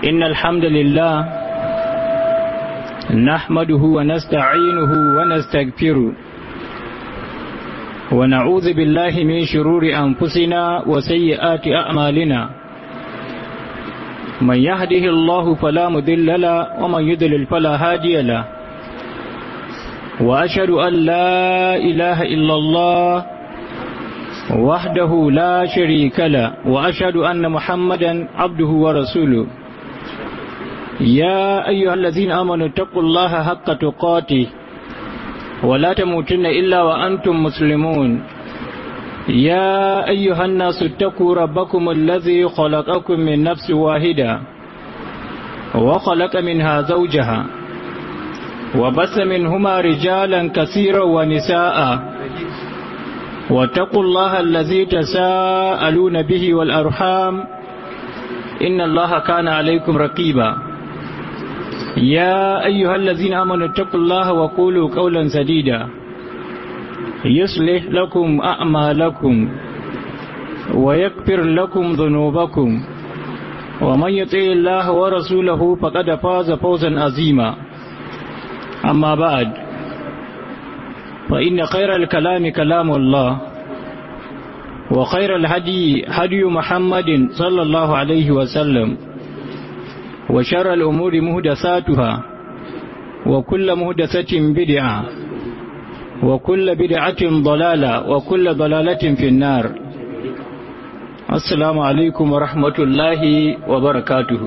إن الحمد لله نحمده ونستعينه ونستغفره ونعوذ بالله من شرور أنفسنا وسيئات أعمالنا من يهده الله فلا مذل له ومن يذلل فلا هادي له وأشهد أن لا إله إلا الله وحده لا شريك له وأشهد أن محمدا عبده ورسوله يا أيها الذين آمنوا اتقوا الله حق تقاته ولا تموتن إلا وأنتم مسلمون يا أيها الناس اتقوا ربكم الذي خلقكم من نفس واحدة وخلق منها زوجها وبث منهما رجالا كثيرا ونساء واتقوا الله الذي تساءلون به والأرحام إن الله كان عليكم رقيبا يا أيها الذين آمنوا اتقوا الله وقولوا قولا سديدا يصلح لكم أعمالكم ويكفر لكم ذنوبكم ومن يطع الله ورسوله فقد فاز فوزا عظيما أما بعد فإن خير الكلام كلام الله وخير الهدي هدي محمد صلى الله عليه وسلم وشر الأمور مهدساتها وكل مهدسة بدعة وكل بدعة ضلالة وكل ضلالة في النار السلام عليكم ورحمة الله وبركاته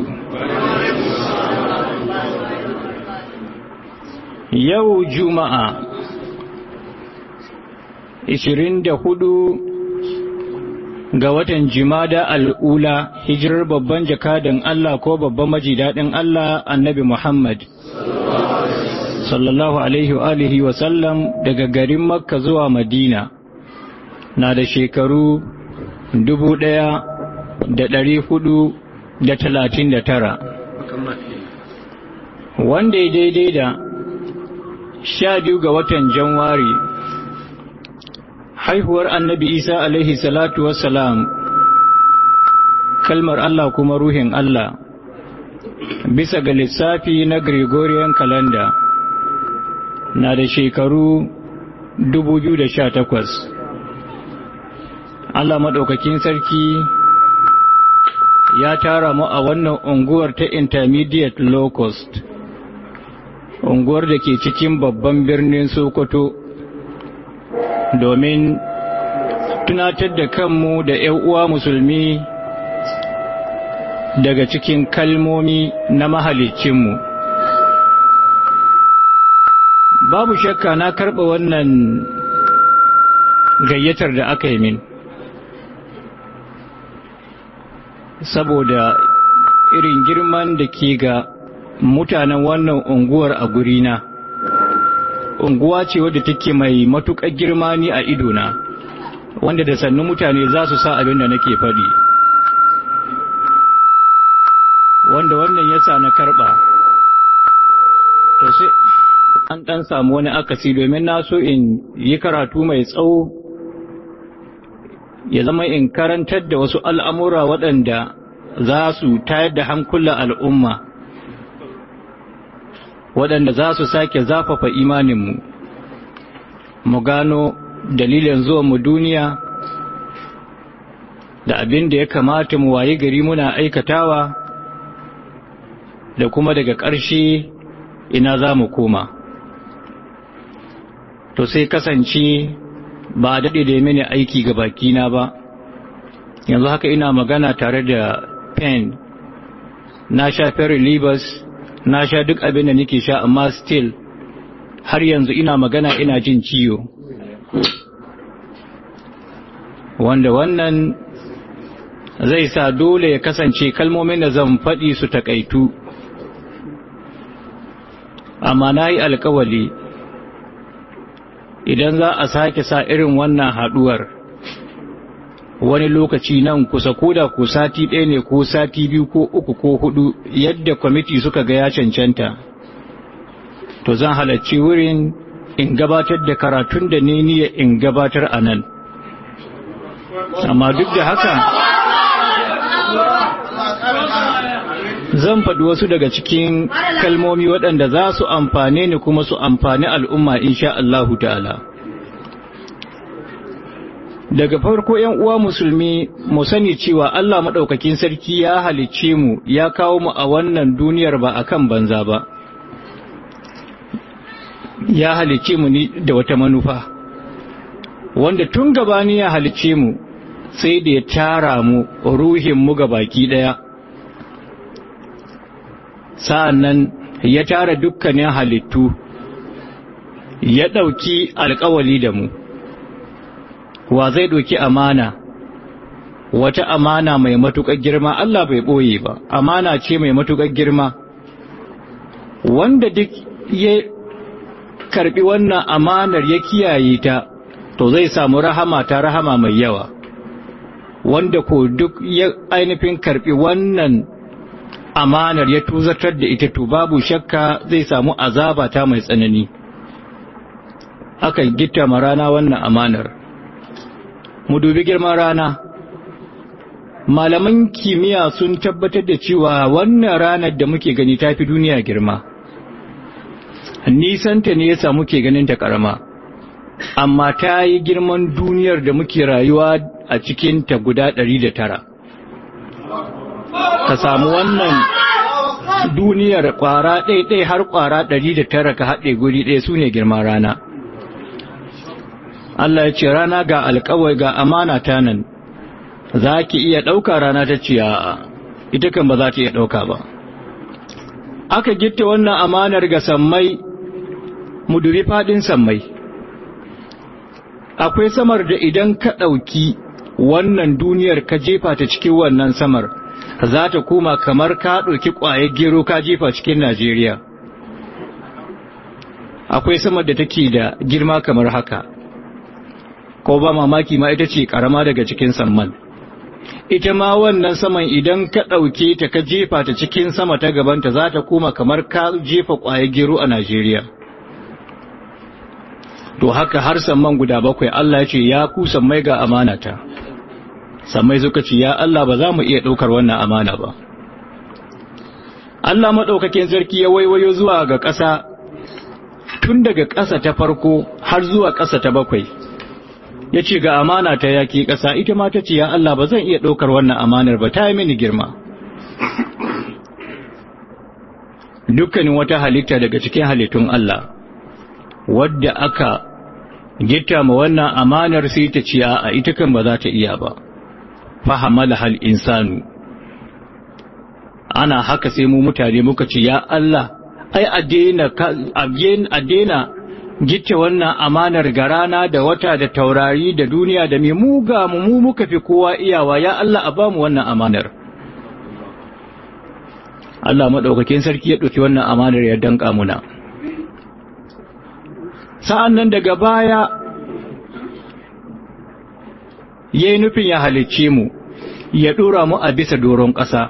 yau juma'a 24 ga watan jimada al'ula hijirar babban jakadan Allah ko babban majidadin Allah annabi Muhammad sallallahu alaihi wa alihi wa sallam daga garin makka zuwa madina na da shekaru dubu ɗaya da ɗari hudu da talatin da tara wanda ya daidai da sha biyu ga watan janwari haihuwar annabi isa alaihi salatu wassalam kalmar allah kuma ruhin allah bisa ga lissafi na gregorian calendar na da shekaru 2018 allah maɗaukakin sarki ya tara mu a wannan unguwar ta intermediate low cost unguwar da ke cikin babban birnin Sokoto domin tunatar da kanmu da ‘yan uwa musulmi daga cikin kalmomi na mahalicinmu. Babu shakka na karɓa wannan gayyatar da aka yi min, saboda irin girman da ke ga mutanen wannan unguwar a gurina unguwa ce wadda take mai matuƙar girma ni a idona wanda da sannu mutane za su sa abin da nake faɗi wanda wannan yasa na karɓa to sai an ɗan samu wani akasi domin na so in yi karatu mai tsawo ya zama in karantar da wasu al'amura waɗanda za su tayar da hankulan al'umma waɗanda za su sake zafafa imaninmu mu gano dalilin zuwanmu duniya da abin da ya kamata mu wayi gari muna aikatawa da kuma daga ƙarshe ina za mu koma to sai kasance ba a daɗe da mini aiki ga bakina ba yanzu haka ina magana tare da pen na sha ferry libas na sha duk abin da nake sha amma still har yanzu ina magana ina jin ciwo wanda wannan zai sa dole ya kasance kalmomin da zan faɗi su takaitu amma na yi alkawali idan za a sake sa irin wannan haɗuwar wani lokaci nan kusa ko da ko sati ɗaya ne ko sati biyu ko uku ko hudu yadda kwamiti suka ga ya cancanta to zan halarci wurin in gabatar da karatun da ne niyya in gabatar a nan amma duk da haka zan faɗi wasu daga cikin kalmomi waɗanda za su amfane ni kuma su amfani al'umma insha Allahu ta'ala daga farko ‘yan uwa musulmi mu sani cewa Allah maɗaukakin sarki ya halicce mu ya kawo mu a wannan duniyar ba akan banza ba ya halicce mu ni da wata manufa wanda tun gabani ya halicce mu sai da ya tara mu ruhin mu ga baki ɗaya sa'an nan ya tara dukkanin halittu ya ɗauki alkawali da mu wa zai ɗauki amana wata amana mai matuƙar girma Allah bai ɓoye ba amana ce mai matuƙar girma wanda duk ya karɓi wannan amanar ya kiyaye ta to zai samu rahama ta rahama mai yawa wanda ko duk ya ainihin karɓi wannan amanar ya tuzatar da ita to babu shakka zai samu azaba ta mai tsanani aka gita ma rana wannan amanar mu dubi girman rana malaman kimiyya sun tabbatar da cewa wannan ranar da muke gani ta fi duniya girma nisanta ne yasa muke ganin ta karama amma ta yi girman duniyar da muke rayuwa a cikinta guda ɗari da tara ka samu wannan duniyar kwara ɗaiɗai har kwara ɗari da tara ka haɗe guri ɗaya su ne girman rana Allah ya ce rana ga alkawai ga amana ta nan za ki iya ɗauka rana ta ce a ita kan ba za ta iya ɗauka ba aka gitta wannan amanar ga sammai mu dubi faɗin sammai akwai samar da idan ka ɗauki wannan duniyar ka jefa ta cikin wannan samar za ta koma kamar ka ɗauki ƙwayar gero ka jefa cikin Najeriya. Akwai samar da take da girma kamar haka, ko ba mamaki ma ita ce ƙarama daga cikin samman. Ita ma wannan saman idan ka ɗauke ta ka jefa ta cikin sama ta gabanta za ta koma kamar ka jefa ƙwayar gero a Najeriya. To haka har samman guda bakwai Allah ya ce ya ku sammai ga amanata. sammai suka ce ya Allah ba za mu iya ɗaukar wannan amana ba Allah maɗaukakin sarki ya waiwayo zuwa ga ƙasa tun daga ƙasa ta farko har zuwa ƙasa ta bakwai ya ce ga amana ta yaƙi ƙasa ita ma ta ce ya Allah ba zan iya ɗaukar wannan amanar ba ta yi mini girma dukkanin wata halitta daga cikin halittun Allah wadda aka gitta ma wannan amanar sai ta ce a ita kan ba za ta iya ba fahamala hal insanu ana haka sai mu mutane muka ce ya Allah ai a daina gitta wannan amanar ga rana da wata da taurari da duniya da mai muga mu mu muka fi kowa iyawa ya Allah a bamu wannan amanar Allah maɗaukakin sarki ya ɗauki wannan amanar ya danƙa muna sa'an nan daga baya ya yi nufin ya halicce mu ya ɗora mu a bisa doron ƙasa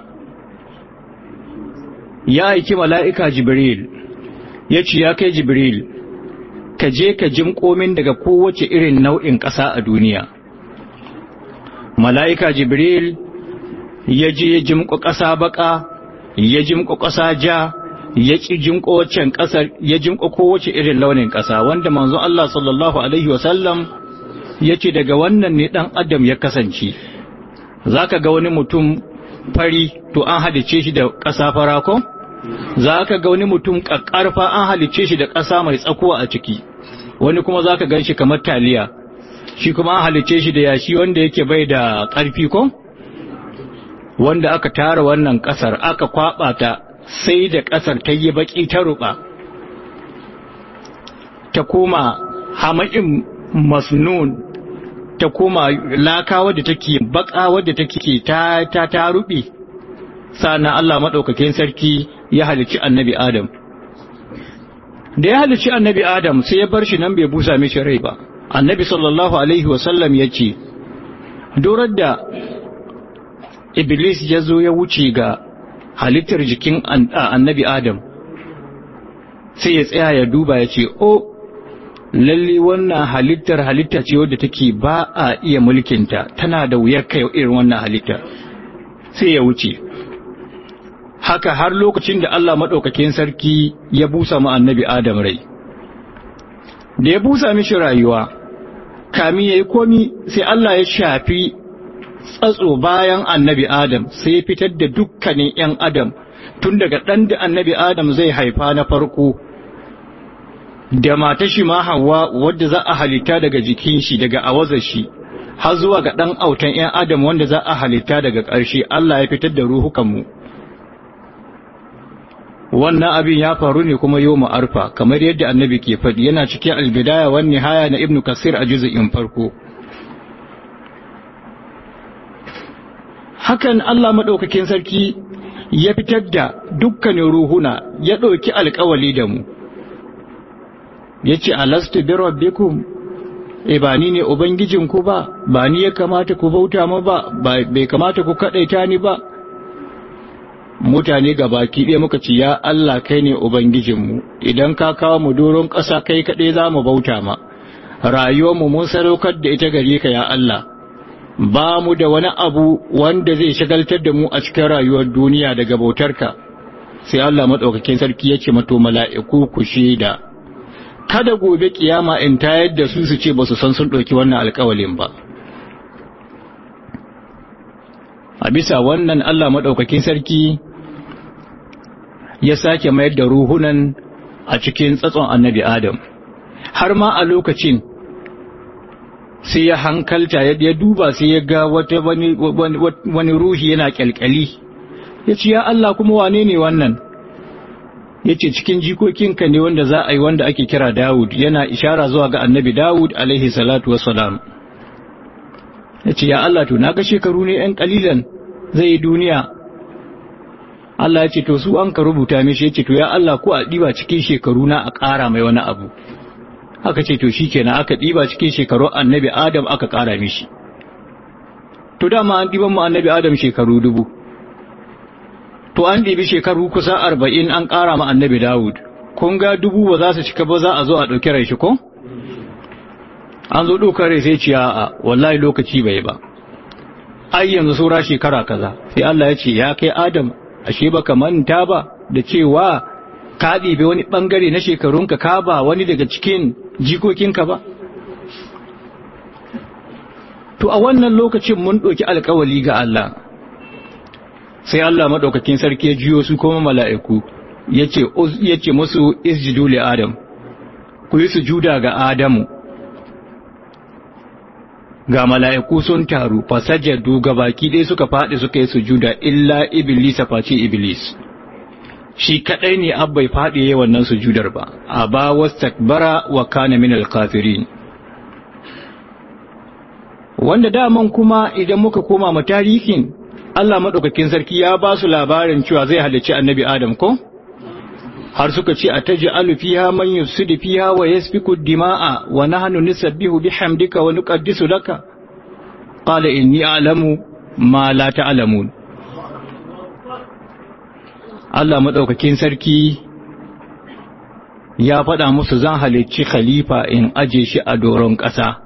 ya aiki mala'ika jibril ya ce ya kai jibril ka je ka jimƙo min daga kowace irin nau'in ƙasa a duniya mala'ika jibril ya je ya jimƙo ƙasa baƙa ya jimƙo ƙasa ja ya ƙi jimƙo waccan ƙasar ya jimƙo kowace irin launin ƙasa wanda manzo Allah sallallahu alaihi wasallam ya ce daga wannan ne ɗan adam ya kasance za ka ga wani mutum fari to an halice shi da ƙasa farako za ka ga wani mutum ƙaƙƙarfa an halice shi da ƙasa mai tsakuwa a ciki wani kuma za ka gan shi kamar taliya shi kuma an halice shi da yashi wanda yake bai da ƙarfi ko wanda aka tara wannan ƙasar aka kwaɓa ta sai da ƙasar ta yi baƙi ta ruɓa ta koma hama'in masnun ta koma laka wadda take baka wadda take ta ta ta rubi sana Allah madaukakin sarki ya halici annabi Adam da ya halici annabi Adam sai ya bar shi nan bai busa mishi rai ba annabi sallallahu alaihi wasallam ya ce dorar da iblis ya zo ya wuce ga halittar jikin annabi Adam sai ya tsaya ya duba ya ce o lalle wannan halittar halitta ce wadda take ba a iya mulkinta tana da wuyar kai irin wannan halitta sai ya wuce haka har lokacin da Allah maɗaukakin sarki ya busa mu annabi Adam rai da ya busa mishi rayuwa kami ya yi komi sai Allah ya shafi tsatso bayan annabi Adam sai ya fitar da dukkanin ‘yan Adam tun daga ɗan da annabi Adam zai haifa na farko da mata shi ma hawa wadda za a halitta daga jikin shi daga awazar shi har zuwa ga ɗan autan ‘yan Adam wanda za a halitta daga ƙarshe Allah ya fitar da ruhukanmu. Wannan abin ya faru ne kuma yau arfa kamar yadda annabi ke faɗi yana cikin albidaya wani haya na Ibn Kasir a juzu'in farko. Hakan Allah maɗaukakin sarki ya fitar da dukkanin ruhuna ya ɗauki alkawali da mu. Ya ce, Alastu bi rabbikum e ba ni ne Ubangijinku ba, ba ni ya kamata ku bauta ma ba, bai kamata ku kaɗaita ni ba. Mutane baki ɗaya muka ce, Ya Allah kai ne Ubangijinmu, idan ka kawo mu doron ƙasa kai kaɗai za mu bauta ma, rayuwarmu mun sadaukar da ita gare ka ya Allah. Ba mu da wani abu wanda zai shagaltar da mu a cikin rayuwar duniya daga bautarka, sai Allah maɗaukakin sarki ya ce mato mala'iku ku shaida. kada gobe kiyama in tayar da su su ce ba su san sun ɗauki wannan alkawalin ba a bisa wannan Allah maɗaukakin sarki ya sake mayar da ruhunan a cikin tsatson annabi Adam har ma a lokacin sai ya hankalta ya duba sai ya ga wata wani ruhi yana kyalkyali ya ce ya Allah kuma wane ne wannan yace cikin jikokinka ne wanda za a yi wanda ake kira Dawud yana ishara zuwa ga annabi Dawud alaihi salatu wassalam yace ya Allah to naga shekaru ne ɗan kalilan zai yi duniya Allah ya ce to su an ka rubuta mishi yace to ya Allah ko a diba cikin shekaru na a ƙara mai wani abu aka ce to shikenan aka diba cikin shekaru annabi Adam aka ƙara mishi to dama an diban mu annabi Adam shekaru dubu to an ɗibi shekaru kusa arba'in an ƙara ma annabi Dawud, kun ga dubu ba za su cika ba za a zo a ɗauki rai shi ko? An zo ɗaukar rai sai ciya a wallahi lokaci bai ba. Ai yanzu saura shekara kaza, sai Allah ya ce ya kai Adam, ashe baka manta ba da cewa ka ɗibi wani ɓangare na shekarunka ka ba wani daga cikin jikokinka ba? To a wannan lokacin mun ɗauki alkawali ga Allah. sai Allah maɗaukakin sarki ya jiyo su kuma mala'iku ya ce musu isjidu li Adam, ku yi sujuda ga Adamu. Ga mala'iku sun taru, fasajadu ga baki ɗaya suka faɗi suka yi sujuda illa Iblis face Iblis. Shi kaɗai ne abbai faɗi yi wannan sujudar ba, a ba wastakbara wa kana min alkafirin. Wanda daman kuma idan muka koma ma tarihin Allah maɗaukakin sarki ya ba su labarin cewa zai halicci annabi Adam ko? Har suka ce a taji alufiha man yufsidu fiha wa yasfiku dima'a wa nahnu nusabbihu bihamdika wa nuqaddisu laka qala inni a'lamu ma la ta'lamun Allah maɗaukakin sarki ya faɗa musu zan halicci khalifa in aje shi a doron ƙasa.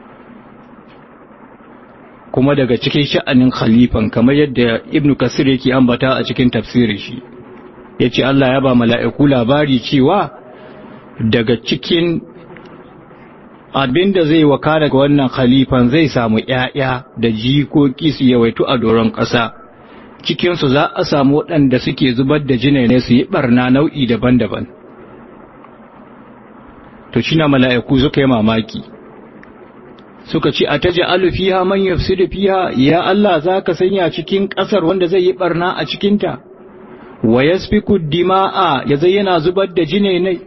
kuma daga cikin sha'anin khalifan kamar yadda ibnu kasir yake ambata a cikin tafsirin shi ya ce Allah ya ba mala'iku labari cewa daga cikin abin da zai waka daga wannan khalifan zai samu ‘ya'ya da jikoki su yawaitu a doron ƙasa cikinsu za a samu waɗanda suke zubar da jinai su yi ɓarna nau'i daban-daban to shi na mala'iku suka yi mamaki suka ce a taji alufiha man yafsidu fiha ya Allah zaka sanya cikin ƙasar wanda zai yi barna a cikinta wa yasfiku dima'a ya zai yana zubar da jine ne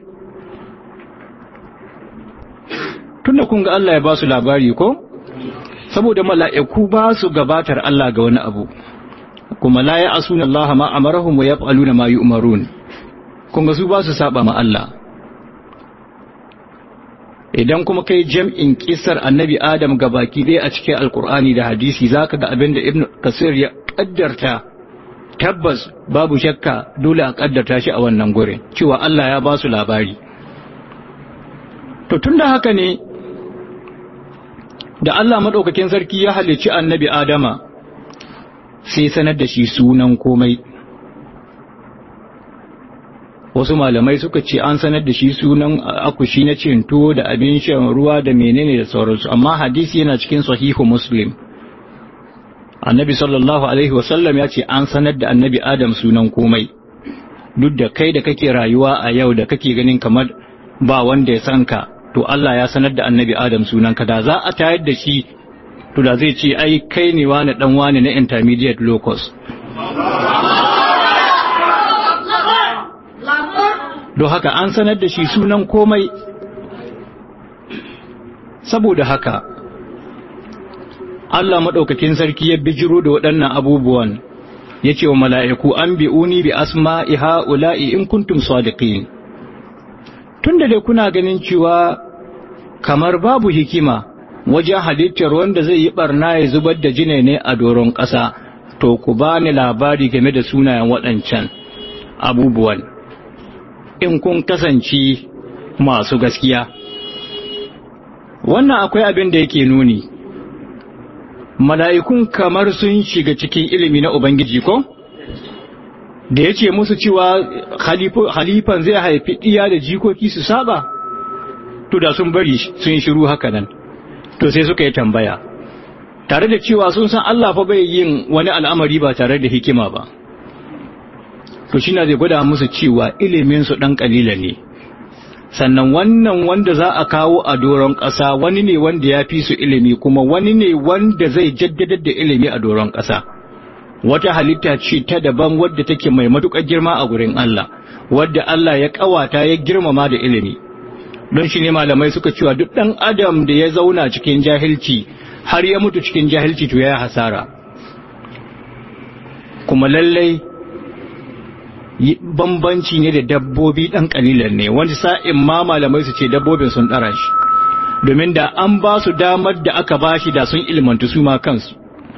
tunda kun ga Allah ya ba su labari ko saboda mala'iku ba su gabatar Allah ga wani abu kuma la ya'asuna Allah ma amarahum wa yaf'aluna ma yu'marun kun ga su ba su saba ma Allah idan kuma kai jam'in kisar annabi Adam ga baki ɗaya a cikin alkur'ani da hadisi za ka ga abin da ibn kasir ya ƙaddarta tabbas babu shakka dole a ƙaddarta shi a wannan gurin cewa Allah ya ba su labari to tun da haka ne da Allah maɗaukakin sarki ya halicci annabi Adama sai sanar da shi sunan komai wasu malamai suka ce an sanar da shi sunan akushi na cin tuwo da abin shan ruwa da menene da sauransu amma hadisi yana cikin sahihu muslim annabi sallallahu alaihi wasallam ya ce an sanar da annabi adam sunan komai duk da kai da kake rayuwa a yau da kake ganin kamar ba wanda ya san ka to Allah ya sanar da annabi adam sunan ka da za a tayar da shi to da zai ce ai kai ne wani dan wani na intermediate locus don haka an sanar da shi sunan komai saboda haka Allah maɗaukakin sarki ya bijiro da waɗannan abubuwan ya ce wa mala'iku an bi'uni bi asma'i ha'ula'i in kuntum sadiqin tun da dai kuna ganin cewa kamar babu hikima wajen halittar wanda zai yi barna ya zubar da jine ne a doron ƙasa to ku ba ni labari game da sunayen waɗancan abubuwan in kun kasance masu gaskiya wannan akwai abin da yake nuni mala'ikun kamar sun shiga cikin ilimi na Ubangiji ko? Da ya ce musu cewa halifan zai haifi ɗiya da jikoki su saba? To da sun bari sun shiru haka nan, to sai suka yi tambaya. Tare da cewa sun san Allah fa bai yin wani al'amari ba tare da hikima ba. To shi na zai gwada musu cewa iliminsu ɗan ƙalila ne. sannan wannan wanda za a kawo a doron ƙasa wani ne wanda ya fi su ilimi kuma wani ne wanda zai jaddadar da ilimi a doron ƙasa wata halitta ce ta daban wadda take mai matuƙar girma a gurin Allah wadda Allah ya ƙawata ya girmama da ilimi don shi ne malamai suka cewa duk ɗan adam da ya zauna cikin jahilci har ya mutu cikin jahilci to ya hasara kuma lallai bambanci ne da dabbobi ɗan ƙalilan ne wani sa'in ma malamai su ce dabbobin sun ɗara shi domin da an ba su damar da aka ba shi da sun ilmantu su ma kansu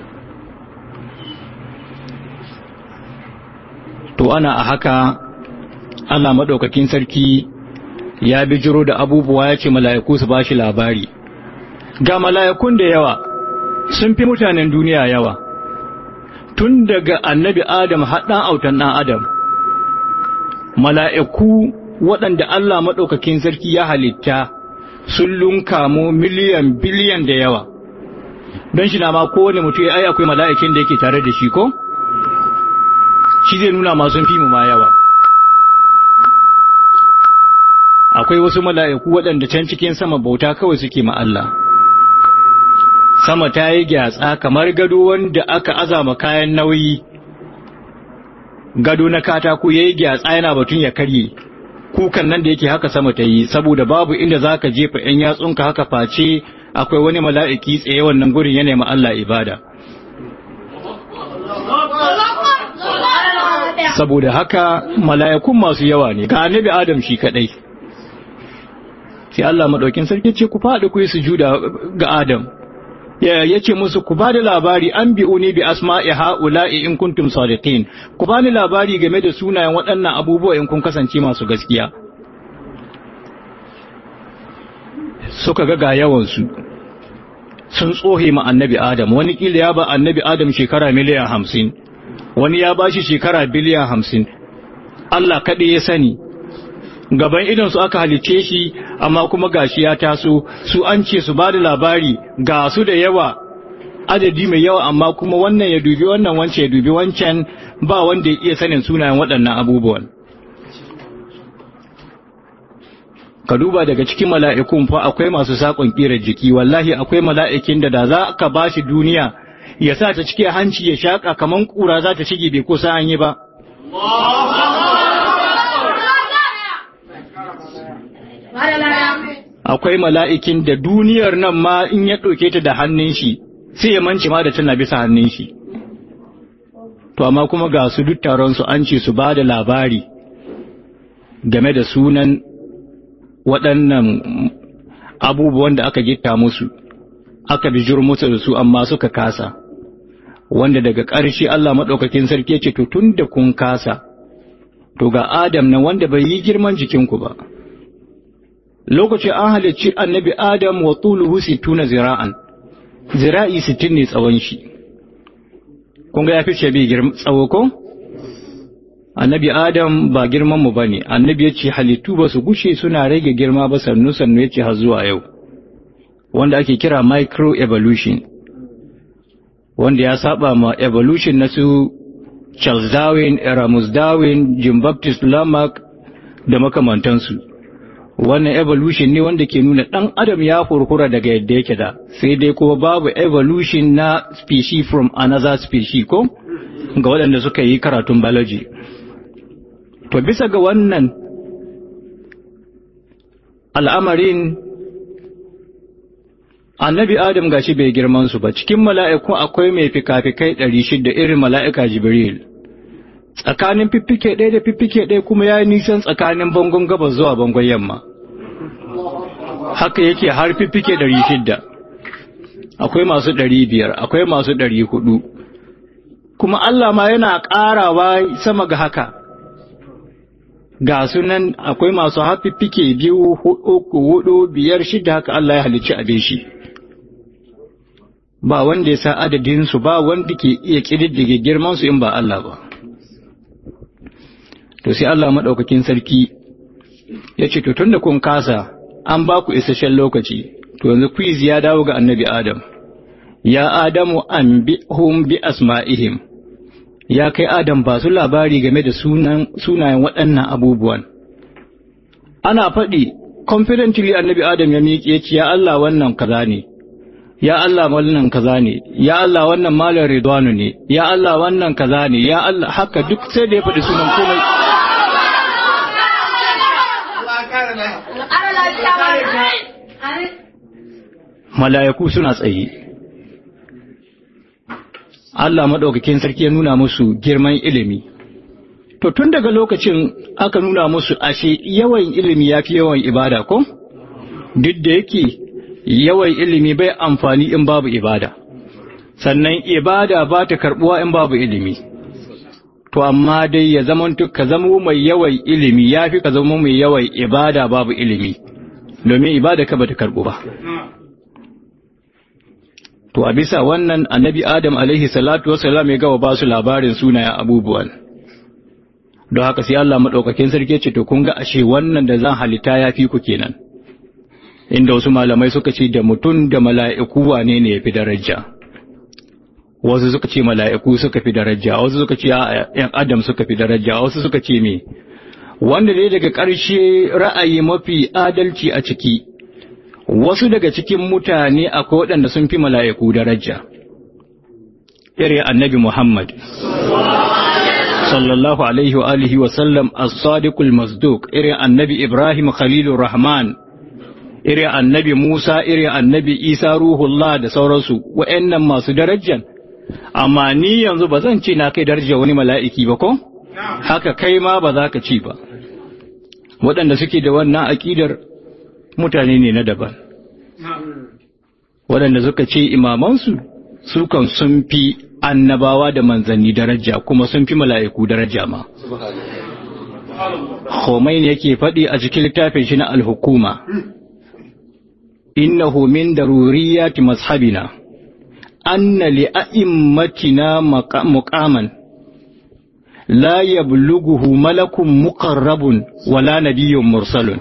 to ana a haka Allah maɗaukakin sarki ya bijiro da abubuwa ya ce mala'iku su ba shi labari ga mala'ikun da yawa sun fi mutanen duniya yawa tun daga annabi adam haɗan autan ɗan adam mala'iku waɗanda Allah maɗaukakin sarki ya halitta sun lunka mu miliyan biliyan da yawa don shi na ma kowane mutum ai akwai mala'ikin da yake tare da shi ko? shi zai nuna masu fi mu ma yawa akwai wasu mala'iku waɗanda can cikin sama bauta kawai suke ma Allah sama ta yi gyatsa kamar gado wanda aka azama kayan nauyi gado na katako ya yi gyatsa yana batun ya karye kukan nan da yake haka sama ta yi saboda babu inda za ka jefa ‘yan yatsunka haka face akwai wani mala'iki tsaye wannan gurin yana ma Allah ibada saboda haka mala'ikun masu yawa ne ga annabi adam shi kadai sai Allah maɗaukin sarki ce ku faɗi ku yi sujuda ga adam ya ce musu ku ba da labari an bi'u ne bi asma'i ha'ula'i in kuntum sadiqin ku ba ni labari game da sunayen waɗannan abubuwa in kun kasance masu gaskiya suka ga ga yawansu sun tsohe ma annabi adam wani kila ya ba annabi adam shekara miliyan hamsin wani ya ba shi shekara biliyan hamsin Allah kaɗai ya sani gaban idan su aka halicce shi amma kuma gashi ya taso su an ce su ba da labari ga su da yawa adadi mai yawa amma kuma wannan ya dubi wannan wancan ya dubi wancan ba wanda ya iya sanin sunayen waɗannan abubuwan ka duba daga cikin mala'ikun fa akwai masu saƙon ƙirar jiki wallahi akwai mala'ikin da da za ka ba shi duniya ya sa ta cike hanci ya shaƙa kamar ƙura za ta shige bai kusa an yi ba akwai mala'ikin da duniyar nan ma in ya ɗauke ta da hannun shi sai ya manci ma da tana bisa hannun shi to amma kuma ga su duk taron su an ce su ba da labari game da sunan waɗannan abubuwan da aka gitta musu aka bijir musu da su amma suka kasa wanda daga ƙarshe Allah maɗaukakin sarki ce to tun da kun kasa to ga Adam na wanda bai yi girman jikinku ba lokacin an halicci annabi Adam wa tuluhu sittuna zira'an zira'i sittin ne tsawon shi kun ga ya fi shabi girma tsawo ko annabi adam ba girman mu bane annabi yace halittu ba su gushe suna rage girma ba sannu sannu yace har zuwa yau wanda ake kira micro evolution wanda ya saba ma evolution na su Charles Darwin, Erasmus Darwin, Jim Baptist Lamarck da makamantansu. Wannan evolution ne wanda ke nuna ɗan adam ya hurhura daga yadda yake da, sai dai kuma babu evolution na species from another species ko? Ga waɗanda suka yi karatun biology. To bisa ga wannan al'amarin annabi Adam gashi bai girman su ba cikin mala'iku akwai mai fikafikai ɗari shida irin mala'ika Jibril tsakanin fiffike ɗaya da fiffike ɗaya kuma ya yi nisan tsakanin bangon gabas zuwa bangon yamma haka yake har fiffike ɗari shida akwai masu ɗari biyar akwai masu ɗari hudu kuma Allah ma yana ƙarawa sama ga haka ga sunan akwai masu hafiffike biyu uku hudu biyar shida haka Allah ya halicci abin shi ba wanda ya sa adadinsu ba wanda ke iya ƙididdige girmansu in ba Allah ba. To sai Allah maɗaukakin sarki ya ce, To tun da kun kasa, an ba ku isasshen lokaci, to yanzu quiz ya dawo ga annabi Adam. Ya Adamu an bi hum bi asma'ihim, ya kai Adam ba su labari game da sunayen waɗannan abubuwan. Ana faɗi, confidently annabi Adam ya miƙe ya ce, Ya Allah wannan kaza ne. ya Allah wannan kaza ne ya Allah wannan malar ridwanu ne ya Allah wannan kaza ne ya Allah haka duk sai da ya faɗi sunan komai mala'iku suna tsaye Allah maɗaukakin sarki ya nuna musu girman ilimi to tun daga lokacin aka nuna musu ashe yawan ilimi ya fi yawan ibada ko duk da yake yawan ilimi bai amfani in babu ibada sannan ibada ba ta karbuwa in babu ilimi to amma dai ya zama ka zama mai yawan ilimi ya fi ka zama mai yawan ibada babu ilimi domin ibada ka ba ta karbu ba to a bisa wannan annabi adam alaihi salatu wasalam ya gawa ba su labarin sunayen abubuwan don haka sai Allah maɗaukakin sarki ce to kun ga ashe wannan da zan halitta ya fi ku kenan inda wasu malamai suka ce da mutum da mala'iku wane ne ya fi daraja wasu suka ce mala'iku suka fi daraja wasu suka ce ‘yan adam suka fi daraja wasu suka ce me wanda dai daga ƙarshe ra'ayi mafi adalci a ciki wasu daga cikin mutane akwai waɗanda sun fi mala'iku daraja irin annabi Muhammad sallallahu alaihi wa alihi wa sallam as-sadiqul masduq irin annabi Ibrahim khalilur rahman irin annabi Musa, irin annabi Isa ruhullah da sauransu, wa'yannan masu darajan, amma ni yanzu ba zan ce na kai darajar wani mala'iki ba ko? Haka kai ma ba za ka ci ba. Waɗanda suke da wannan aƙidar mutane ne na daban. Waɗanda suka ce imamansu, sukan sun fi annabawa da manzanni daraja kuma sun fi mala'iku daraja ma. Khomeini yake faɗi a cikin littafin shi na alhukuma. إنه من ضروريات مذهبنا أن لأئمتنا مقاما لا يبلغه ملك مقرب ولا نبي مرسل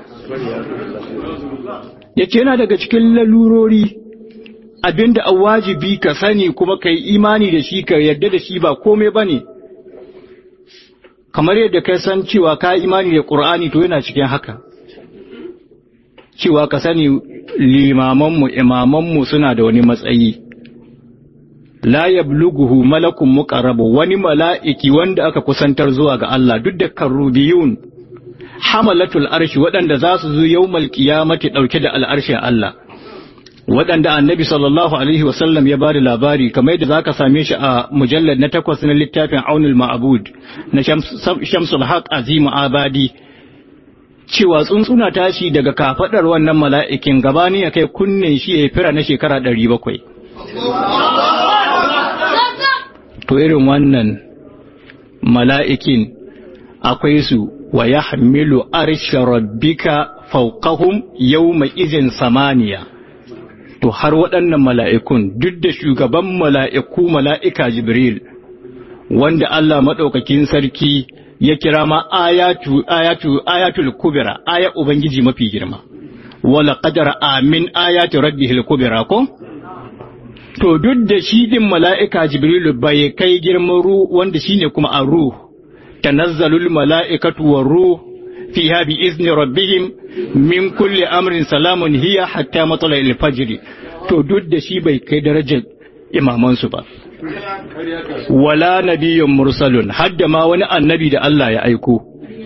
yace yana daga cikin lalurori abinda a wajibi ka sani kuma ka yi imani da shi ka yarda da shi ba komai ba ne kamar yadda ka san cewa ka imani da ƙur'ani to yana cikin haka cewa ka sani limamanmu imamanmu suna da wani matsayi la yablughu malakun muqarrabu wani mala'iki wanda aka kusantar zuwa ga Allah duk da karubiyun hamalatul arshi waɗanda za su zo yawmal qiyamati dauke da al'arshin Allah waɗanda annabi sallallahu alaihi wasallam ya bada labari kamar yadda zaka same shi a mujallad na takwas na littafin aunul ma'bud na shamsul haq azim abadi cewa tsuntsuna tashi daga kafadar wannan mala'ikin gabani ya kai kunnen shi ya fira na shekara ɗari bakwai. To irin wannan mala'ikin akwai su wa ya hamilu arshe rabbika fauqahum yau mai izin samaniya. To har waɗannan mala'ikun duk da shugaban mala'iku mala'ika Jibril, wanda Allah maɗaukakin sarki ya kira ma ayatu ayatu ayatul kubra aya ubangiji mafi girma wala qadara amin ayati rabbihil kubra ko to duk da shi din mala'ika jibrilu bai kai girman ru wanda shine kuma a ruh tanazzalul mala'ikatu war ruh fiha bi izni rabbihim min kulli amrin salamun hiya hatta matla'il fajr to duk da shi bai kai darajar imamansu ba wala nabiyyun mursalun hadda ma wani annabi da Allah ya aiko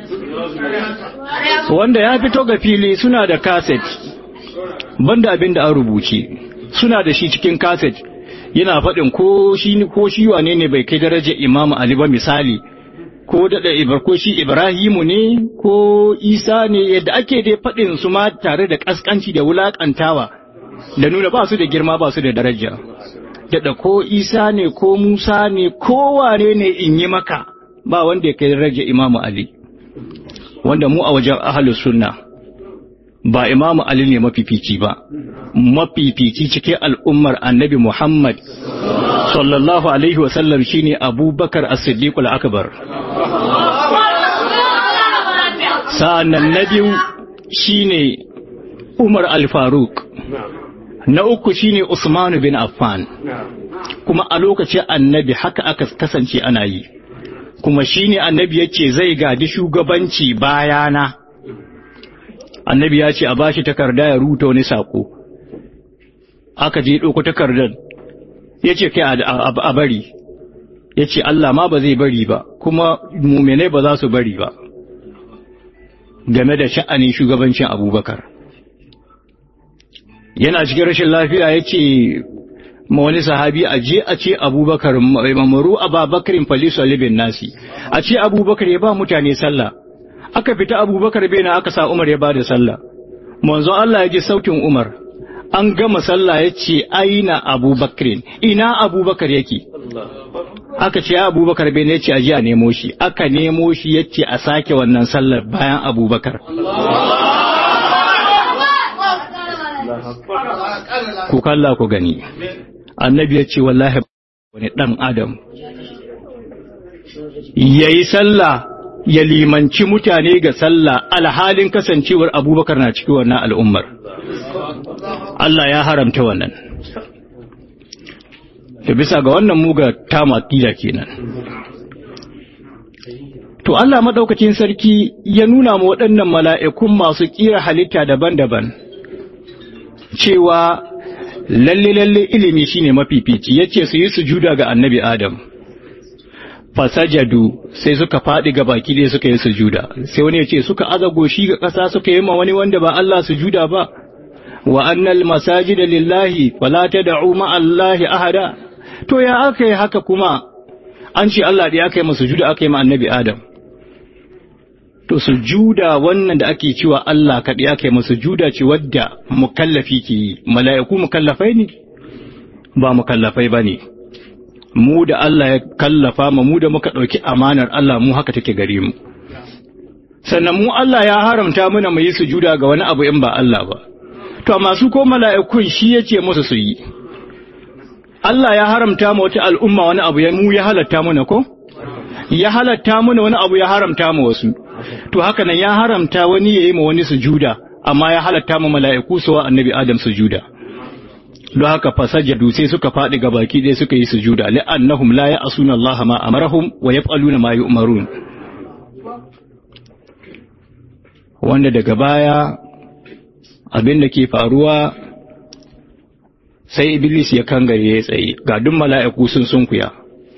wanda ya fito ga fili suna da kaset banda abin da an rubuce suna da shi cikin kaset yana faɗin ko shi ko shi wane ne bai kai daraja Imam Ali ba misali ko da Ibar ko shi Ibrahimu ne ko Isa ne yadda ake dai faɗin su ma tare da kaskanci da wulakantawa da nuna ba su da girma ba su da daraja da ko Isa ne ko Musa ne ko wane ne in yi maka ba wanda ya kai daraja Imam Ali wanda mu a wajen ahlus sunna ba imamu Ali ne mafifici ba, mafifici cikin al'ummar annabi Muhammad sallallahu Alaihi wasallam shi ne abubakar as-siddiqul akbar sa'annan na biyu shi ne Umar al-Faruk, na uku shi ne Usman bin Affan, kuma a lokacin annabi haka aka kasance ana yi, kuma shi ne annabi yace zai gadi shugabanci bayana. annabi ya ce a bashi takarda ya rubuta wani sako aka je ɗauko takardar ya ce kai a bari ya ce Allah ma ba zai bari ba kuma muminai ba za su bari ba game da sha'anin shugabancin abubakar yana cikin rashin lafiya ya ce ma wani sahabi a je a ce abubakar mamaru a babakarin falisu libin nasi a ce abubakar ya ba mutane sallah aka fita abubakar bena aka sa umar ya bada sallah manzo Allah ya ji sautin umar an gama sallah ya ce aina abubakar ina abubakar yake aka ce abubakar bena ya ce aji a nemo shi aka nemo shi ya ce a sake wannan sallar bayan abubakar ku kalla ku gani annabi ya ce wallahi wani dan adam yayi sallah ya limanci mutane ga sallah alhalin kasancewar abubakar na cikin wannan al'ummar Allah ya haramta wannan da bisa ga wannan muga ta makila kenan to Allah madaukakin sarki ya nuna ma waɗannan mala'ikun masu ƙira halitta daban-daban cewa lalle lalle ilimi shine mafifici yace su yi sujuda ga annabi Adam fasajadu sai suka faɗi ga baki dai suka yi sujuda sai wani ya ce suka aza goshi ga ƙasa suka yi ma wani wanda ba Allah sujuda ba wa annal masajida lillahi fala tad'u ma Allahi ahada to ya aka yi haka kuma an ce Allah da aka yi masa sujuda aka yi ma annabi Adam to sujuda wannan da ake cewa Allah kaɗai aka yi masa sujuda ce wadda mukallafi ke yi mala'iku mukallafai ne ba mukallafai ba ne mu da Allah ya kallafa ma mu da muka ɗauki amanar Allah mu haka take gare mu sannan mu Allah ya haramta mana mu yi sujuda ga wani abu in ba Allah ba to amma su ko mala'ikun shi yace musu su yi Allah ya haramta ma wata al'umma wani abu ya mu ya halatta mana ko ya halatta mana wani abu ya haramta ma wasu to haka nan ya haramta wani yayi ma wani sujuda amma ya halatta ma mala'iku su wa annabi Adam sujuda don haka fasajadu sai suka faɗi ga baki ɗaya suka yi sujuda li'annahum la ya'suna Allah ma amarahum wa yaf'aluna ma yu'marun wanda daga baya abin da ke faruwa sai iblis ya kangare ya tsaye ga duk mala'iku sun sunkuya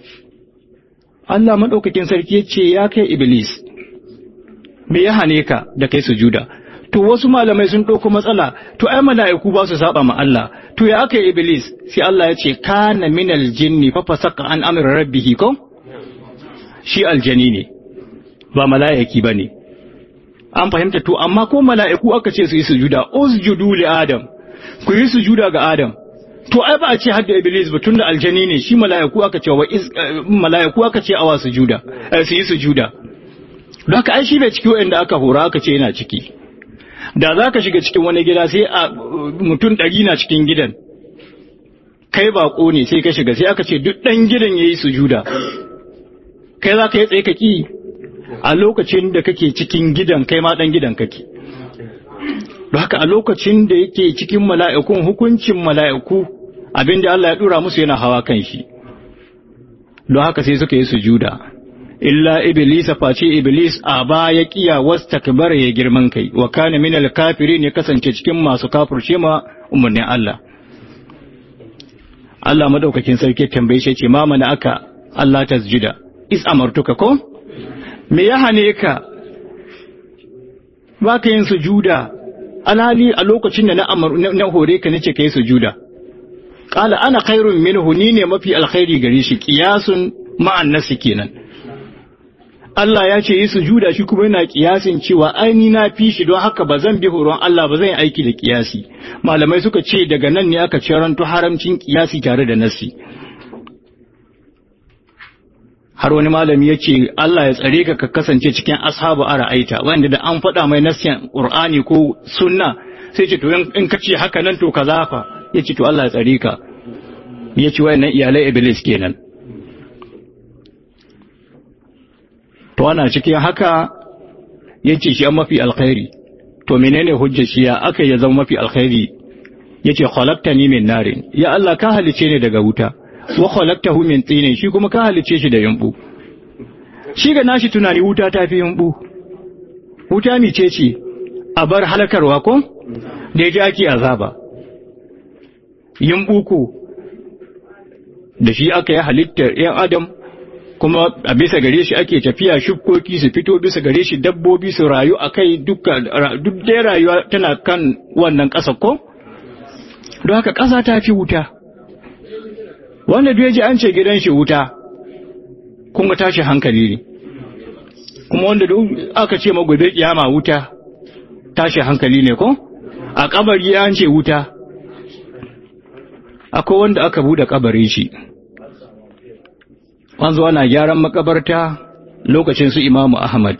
Allah madaukakin sarki ya ce ya kai iblis me ya hane ka da kai sujuda to wasu malamai sun ɗauko matsala to ai mala'iku ba su saba ma Allah to ya aka iblis sai Allah ya ce kana minal jinni fa fasaka an amra rabbihi ko shi aljani ne ba mala'iki bane an fahimta to amma ko mala'iku aka ce su yi sujuda usjudu li adam ku yi sujuda ga adam to ai ba a ce hadda iblis ba tunda aljani ne shi mala'iku aka ce wa mala'iku aka ce awa sujuda su yi sujuda don haka ai shi bai ciki wanda aka hora aka ce yana ciki da za ka shiga cikin wani gida sai a mutum ɗari na cikin gidan kai baƙo ne sai ka shiga sai aka ce duk ɗan gidan ya yi sujuda kai za ka yi tsaye ka ƙi a lokacin da kake cikin gidan kai ma dan gidan kake don haka a lokacin da yake cikin mala'ikun hukuncin mala'iku abinda Allah ya dura musu yana hawa kan shi don haka sai suka yi sujuda illa iblis face iblis a baya kiya wastakbara ya girman kai wa kana minal kafirin ya kasance cikin masu kafirce ma umarnin Allah Allah madaukakin sarki tambaye shi ce ma mana aka Allah tasjuda is amartuka ko me ya hane ka baka yin sujuda alhali a lokacin da na na hore ka nace kai sujuda qala ana khairun minhu ni ne mafi alkhairi gare shi qiyasun ma'an nasi kenan Allah ya ce yi sujuda shi kuma yana kiyasin cewa ai ni na fi shi don haka ba zan bi horon Allah ba zan yi aiki da kiyasi malamai suka ce daga nan ne aka ciranto haramcin kiyasi tare da nasi har wani malami ya ce Allah ya tsare ka ka kasance cikin ashabu ara'aita wanda da an faɗa mai nasiyan Qur'ani ko sunna sai ce to in ka ce haka nan to kaza fa ya ce to Allah ya tsare ka ya ce wayannan iyalai iblis kenan to ana cikin haka yace shi an mafi alkhairi to menene hujjar shi ya aka ya zama mafi alkhairi yace khalaqtani min narin ya Allah ka halice ni daga wuta wa khalaqtahu min tinin shi kuma ka halice shi da yumbu shi ga nashi tunani wuta ta fi yumbu wuta mice ce a bar halakarwa ko da yaji ake azaba yumbu ko da shi aka yi halittar ‘yan adam kuma a bisa gare shi ake tafiya shukoki su fito bisa gare shi dabbobi su rayu a kai duk dai rayuwa tana kan wannan ƙasa ko? don haka ƙasa ta fi wuta wanda duk ji an ce gidan shi wuta kuma tashi hankali ne kuma wanda duk aka ce magobe kiyama wuta tashi hankali ne ko? a kabari an ce wuta akwai wanda aka bude kabarin shi an zo ana gyaran makabarta lokacin su imamu ahmad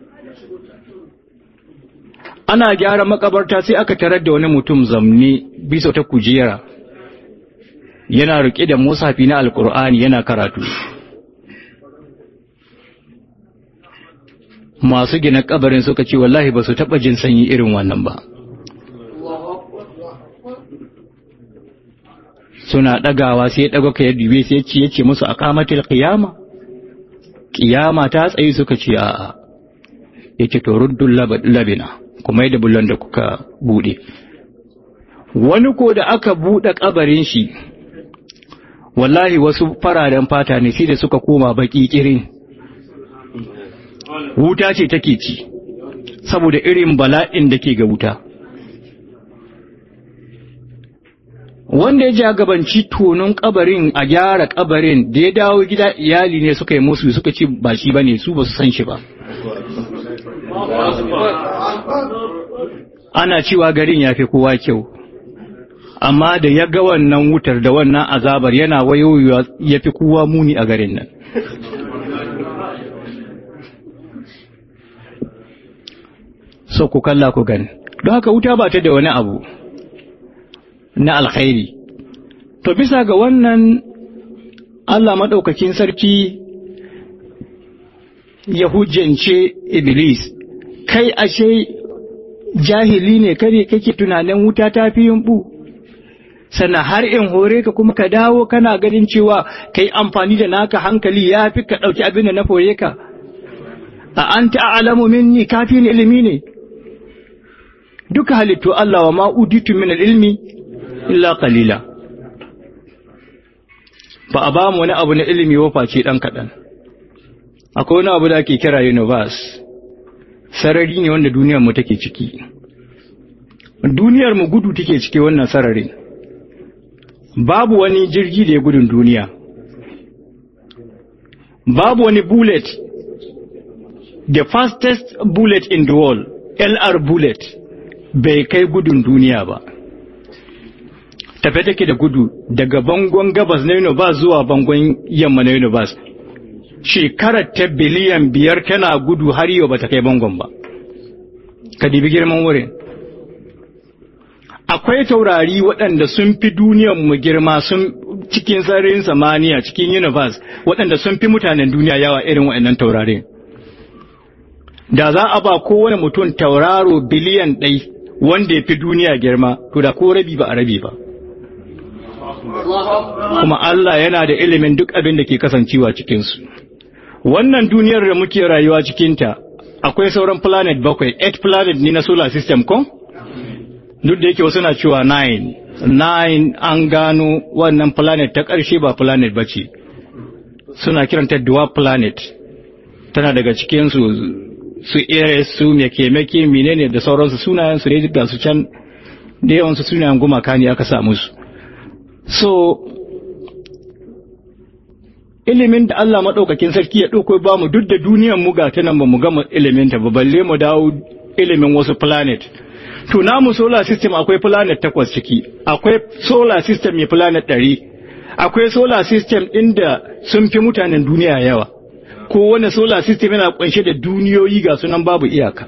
ana gyaran makabarta sai aka tarar da wani mutum zamne bisa ta kujera yana rike da musafi na alkur'ani yana karatu masu gina kabarin suka ce wallahi ba su taɓa jin sanyi irin wannan ba suna ɗagawa sai ɗaga ka yadda bai sai ce yace musu a kamatil qiyama qiyama ta tsayi suka ce a'a yace to ruddul labina kuma yadda bullan da kuka bude wani ko da aka bude kabarin shi wallahi wasu fararen fata ne sai da suka koma baki kirin wuta ce take ci saboda irin bala'in da ke ga wuta wanda ya jagabanci tonon kabarin a gyara kabarin da ya dawo gida iyali ne suka yi musu suka ce ba shi ba ne su ba su san shi ba ana cewa garin ya fi kowa kyau amma da ya ga wannan wutar da wannan azabar yana wayoyi ya fi kowa muni a garin nan so ku kalla ku gani don haka wuta ba ta da wani abu na alkhairi to bisa ga wannan Allah maɗaukakin sarki ya hujjance Iblis kai ashe jahili ne kare kake tunanin wuta ta fi yumbu sana har in hore ka kuma ka dawo kana ganin cewa kai amfani da naka hankali ya fi ka ɗauki abin da na fore ka a an ta'alamu minni kafin ilimi ne duka halittu Allah wa ma'uditu min ilmi illa qalila ba a ba mu wani abu na ilimi wa face dan kaɗan akwai wani abu da ake kira universe sarari ne wanda duniyar mu take ciki duniyar mu gudu take ciki wannan sararin babu wani jirgi da ya gudun duniya babu wani bullet the fastest bullet in the world LR bullet bai kai gudun duniya ba tafe take da gudu daga bangon gabas na universe zuwa bangon yamma na universe shekarar ta biliyan biyar tana gudu har yau ba ta kai bangon ba ka dibi girman wurin akwai taurari waɗanda sun fi mu girma sun cikin sararin samaniya cikin universe waɗanda sun fi mutanen duniya yawa irin waɗannan taurarin da za a ba kowane mutum tauraro biliyan ɗai wanda ya fi duniya girma to da ko rabi ba a rabi ba kuma Allah yana da ilimin duk abin da ke kasancewa cikinsu wannan duniyar da muke rayuwa cikinta akwai sauran planet bakwai eight planet ne na solar system ko duk da yake wasu na cewa nine nine an gano wannan planet ta ƙarshe ba planet ba ce suna kiranta dwarf planet tana daga cikinsu su Eres su meke-meke menene da sauransu sunayen su ne ga su can da yawansu sunayen gumaka ne aka samu su so ilimin da Allah maɗaukakin sarki ya ɗauko ba mu duk da duniyan mu ga ta nan ba mu gama ilimin ta ba balle mu dawo ilimin wasu planet to namu solar system akwai planet takwas ciki akwai solar system mai planet ɗari akwai solar system ɗin da sun fi mutanen duniya yawa kowane solar system yana kunshe da duniyoyi ga sunan babu iyaka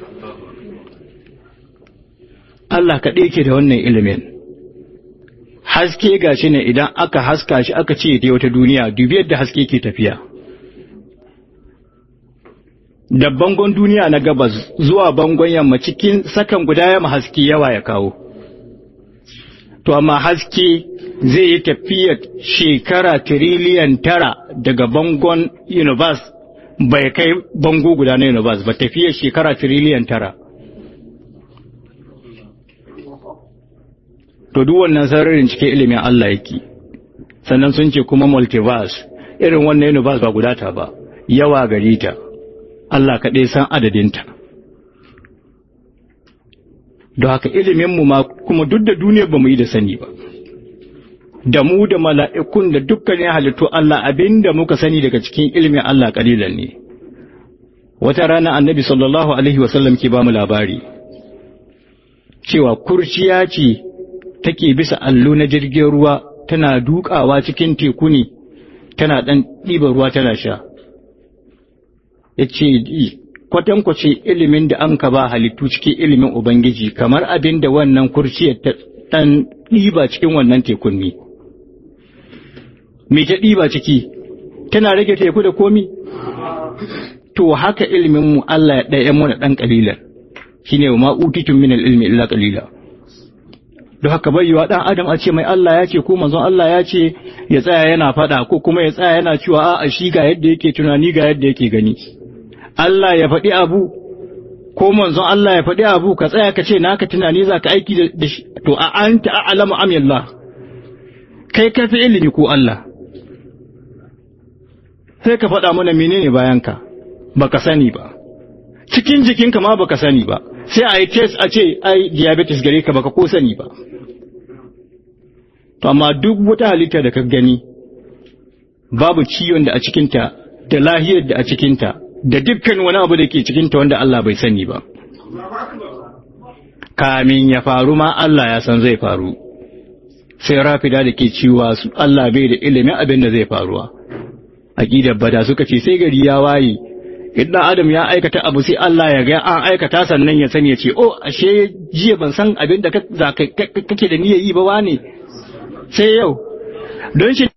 Allah kaɗai ke da wannan ilimin haske ga shi ne idan aka haska shi aka ce ta wata duniya dubi yadda haske ke tafiya da bangon duniya na gabas zuwa bangon yamma cikin sakan guda yamma haske yawa ya kawo to amma haske zai yi tafiyar shekara tiriliyan tara daga bangon universe bai kai bango guda na universe ba tafiyar shekara tiriliyan tara to duk wannan sararin cikin ilimin Allah yake sannan sun ce kuma multiverse irin wannan universe ba guda ta ba yawa gari ta Allah kaɗai san adadinta don haka iliminmu ma kuma duk da duniyar ba mu yi da sani ba da mu da mala'ikun da dukkanin halittu Allah abinda muka sani daga cikin ilimin Allah kalilan ne wata rana annabi sallallahu alaihi wasallam ke ba mu labari cewa kurciya ce take bisa allo na jirgin ruwa tana dukawa cikin teku ne tana ɗan ɗiba ruwa tana sha ya ce kwatankwace ilimin da an ka ba halittu cikin ilimin ubangiji kamar abin da wannan kurciyar ta ɗan ɗiba cikin wannan tekun ne me ta ɗiba ciki tana rage teku da komi to haka ilimin mu Allah ya ɗaya mu da ɗan ƙalilan shine ma utitun min ilmi illa qalila don haka bayyawa ɗan adam a ce mai Allah ya ce ko manzon Allah ya ce ya tsaya yana faɗa ko kuma ya tsaya yana cewa a'a shi ga yadda yake tunani ga yadda yake gani Allah ya faɗi abu ko manzon Allah ya faɗi abu ka tsaya ka ce naka tunani za ka aiki da shi to a anta a'lamu am Allah kai ka fi ilimi ko Allah sai ka faɗa mana menene bayan ka baka sani ba cikin jikinka ma baka sani ba sai a yi test a ce ai diabetes gare ka baka ko sani ba to amma duk wata halitta da ka gani babu ciwon da a cikinta da lahiyar da a cikinta da dukkan wani abu da ke cikinta wanda Allah bai sani ba kamin ya faru ma Allah ya san zai faru sai rafida da ke cewa su Allah bai da ilimin abin da zai faruwa aqidar bada suka ce sai gari ya waye idan adam ya aikata abu sai Allah ya ga an aikata sannan ya sani ya ce oh ashe jiya ban san abin da kake da niyyar yi ba wane sai yau don shi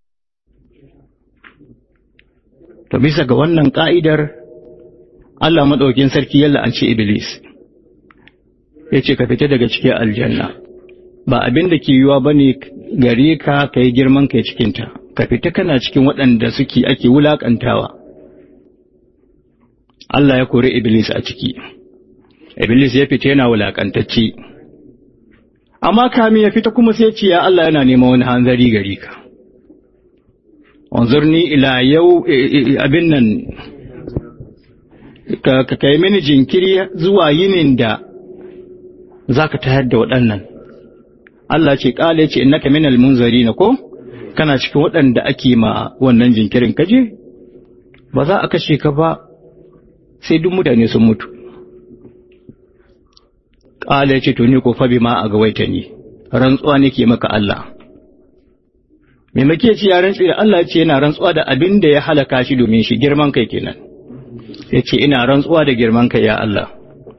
to bisa ga wannan ka'idar Allah madaukin sarki yalla an ce iblis ya ce ka fita daga cikin aljanna ba abin da ke yiwa bane gare ka kai girman kai cikinta ka fita kana cikin waɗanda suke ake wulakantawa Allah ya kori Iblis a ciki, Iblis ya fita yana wulaƙantacce, amma kamin ya fita kuma sai ce ya Allah yana neman wani hanzari gari ka. Wanzurni ila yau abin nan, ka kai mini jinkiri zuwa yinin da za ka tayar da waɗannan. Allah ce ƙala ya ce innaka minal munzari na ko? Kana cikin waɗanda ake ma wannan jinkirin kaje? Ba za a kashe ka ba sai duk mutane sun mutu ƙala ya ce to ni ko fabi ma a gawaita ni rantsuwa nake maka Allah me make ce ya rantsu da Allah ce yana rantsuwa da abin da ya halaka shi domin shi girman kai kenan ya ce ina rantsuwa da girman kai ya Allah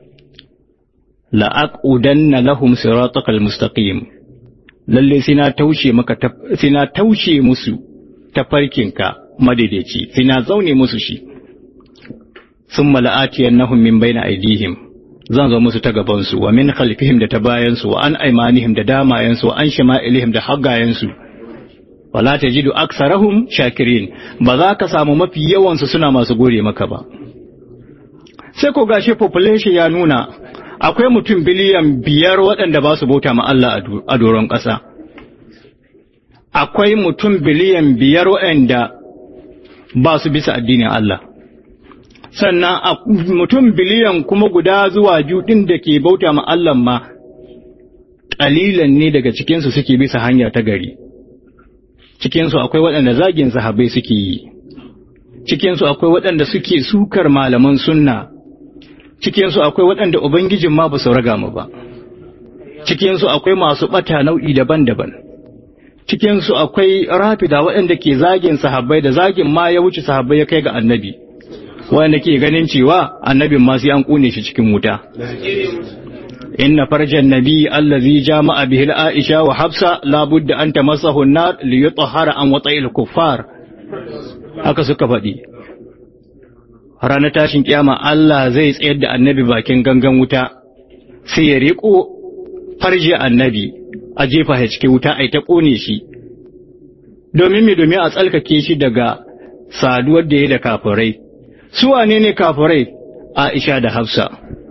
la'aqudanna lahum siratakal mustaqim lalle sai na taushe maka sai na taushe musu tafarkinka madaidaici sai na zaune musu shi thumma la'atiyannahum min bayna aydihim zan zo musu ta gabansu wa min khalfihim da ta bayansu wa an aimanihim da damayensu wa an shama'ilihim da haggayensu wala tajidu aksarahum shakirin ba za ka samu mafi yawansu suna masu gode maka ba sai ko gashi population ya nuna akwai mutum biliyan biyar waɗanda ba su bauta ma Allah a doron ƙasa akwai mutum biliyan biyar waɗanda ba su bisa addinin Allah sannan mutum biliyan kuma guda zuwa ɗin da ke bauta ma Allah ma ƙalilan ne daga cikinsu suke bisa hanya ta gari cikinsu akwai waɗanda zagin sahabbai suke yi cikinsu akwai waɗanda suke sukar malaman sunna cikinsu akwai waɗanda ubangijin ma ba su raga mu ba cikinsu akwai masu ɓata nau'i daban-daban cikinsu akwai rafida waɗanda ke zagin sahabbai da zagin ma ya wuce sahabbai ya kai ga annabi wanda ke ganin cewa annabin ma sai an kune shi cikin wuta inna farjan nabi allazi jama'a bihi aisha wa hafsa la budda an tamassahu an-nar li yutahhara an wata'il kuffar haka suka faɗi ranar tashin kiyama Allah zai tsayar da annabi bakin gangan wuta sai ya riko farji annabi a jefa shi cikin wuta ai ta kone shi domin me domin a tsalkake shi daga saduwar da ya da kafirai su wane ne kafirai Aisha da Hafsa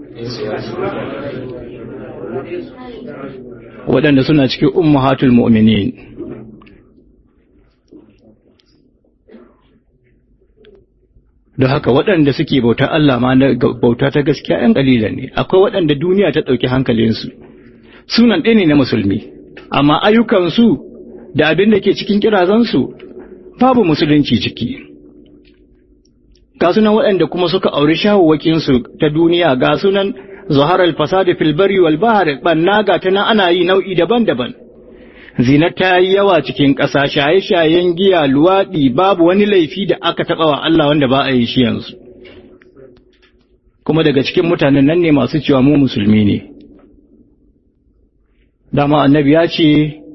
waɗanda suna cikin ummahatul mu'minin don haka waɗanda suke bauta Allah ma na bauta ta gaskiya ‘yan ƙalilan ne akwai waɗanda duniya ta ɗauki hankalinsu sunan ɗaya ne na musulmi amma ayyukansu da abin da ke cikin kirazansu babu musulunci ciki ga sunan waɗanda kuma suka auri shawuwakinsu ta duniya ga sunan zuharar fasadi fil bari wal bahr banna ga ta nan ana yi nau'i daban-daban zina ta yi yawa cikin ƙasa shaye-shayen giya luwaɗi babu wani laifi da aka taɓa wa Allah wanda ba a yi shi yanzu kuma daga cikin mutanen nan ne masu cewa mu musulmi ne dama annabi ya ce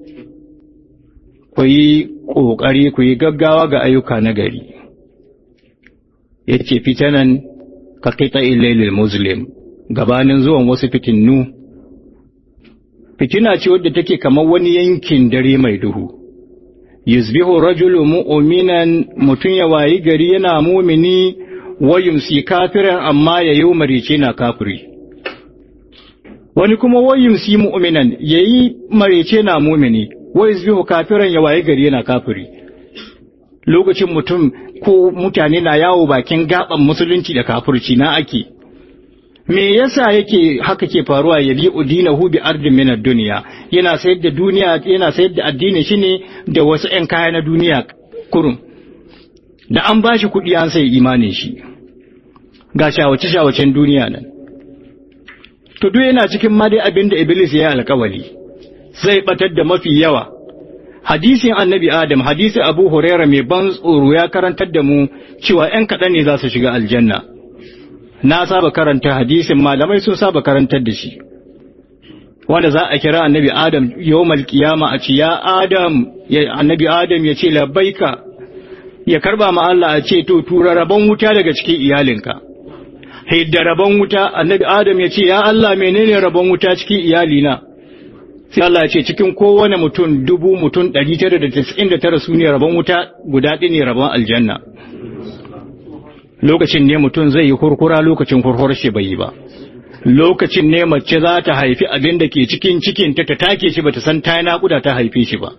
ku yi ƙoƙari ku yi gaggawa ga ayyuka na gari ya ce fitanan ka kita ilailil muslim gabanin zuwan wasu fitinnu fitina ce wadda take kamar wani yankin dare mai duhu yusbihu rajulu mu'minan mutun ya wayi gari yana mumini wa yumsi kafiran amma ya yi marice na kafiri wani kuma wa yumsi mu'minan yayi marice na mumini wa yusbihu kafiran ya wayi gari yana kafiri lokacin mutum ko mutane na yawo bakin gaban musulunci da kafirci na ake me yasa yake haka ke faruwa ya bi udinahu bi ardin min ad-dunya yana sayar da duniya yana sayar da addini shi ne da wasu ƴan kaya na duniya kurum da an bashi kuɗi an sai imanin shi ga shawace shawacen duniya nan to duk yana cikin ma dai abin da iblis ya yi alƙawari zai batar da mafi yawa hadisin annabi adam hadisi abu huraira mai ban tsoro ya karantar da mu cewa ‘yan kaɗan ne za su shiga aljanna na saba karanta hadisin malamai sun saba karantar da shi wanda za a kira annabi adam yawmal qiyama a ce ya adam ya annabi adam ya ce labbaika ya karba ma Allah a ce to tura rabon wuta daga cikin iyalinka hidda rabon wuta annabi adam ya ce ya Allah menene rabon wuta cikin iyalina sai Allah ya ce cikin kowane mutum dubu mutum ɗari tara da tasa'in da tara su ne rabon wuta guda ɗaya ne rabon aljanna lokacin ne mutum zai yi kurkura lokacin kurkur shi bai yi ba lokacin ne mace za ta haifi abin da ke cikin cikinta ta take shi bata san ta naƙuda ta haife shi ba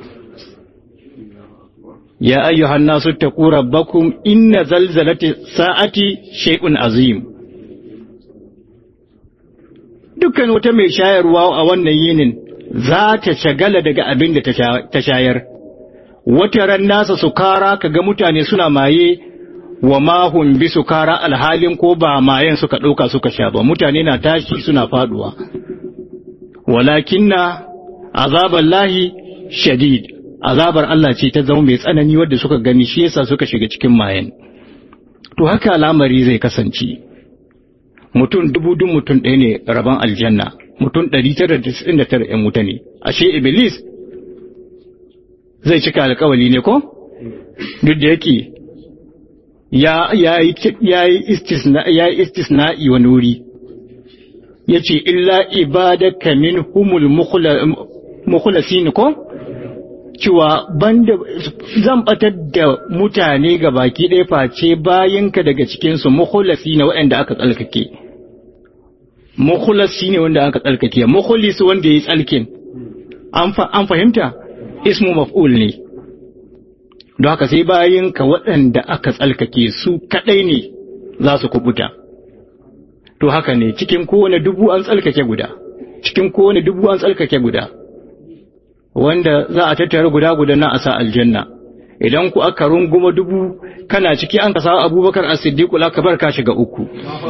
ya ayyuhan nasu taqu rabbakum inna zalzalati sa'ati shay'un azim dukkan wata mai shayarwa a wannan yinin za ta shagala daga abin da ta shayar wata ran nasa sukara kaga mutane suna maye wa mahun bi sukara alhalin ko ba mayen suka ɗauka suka sha ba mutane na tashi suna faduwa walakinna azaballahi shadid azabar Allah ce ta zama mai tsanani wadda suka gani shi yasa suka shiga cikin mayen to haka al'amari zai kasance mutum dubu dun mutum ɗaya ne rabon aljanna mutum ɗari tara da da tara ‘yan wuta ne ashe iblis zai cika alkawali ne ko duk da yake ya yi istisna'i wani wuri ya ce illa ibadaka min humul mukhlasin ko cewa banda zan batar da mutane ga baki ɗaya face bayanka daga cikinsu mukhlasi na waɗanda aka tsalkake mukhlasi ne wanda aka tsalkake mukhlis wanda ya yi tsalkin an fahimta ismu maf'ul ne don haka sai bayanka waɗanda aka tsalkake su kaɗai ne za su kubuta to haka ne cikin kowane dubu an tsalkake guda cikin kowane dubu an tsalkake guda wanda za a tattara guda guda na a sa aljanna idan ku aka runguma dubu kana ciki an kasa abubakar a siddiqul akbar ka shiga uku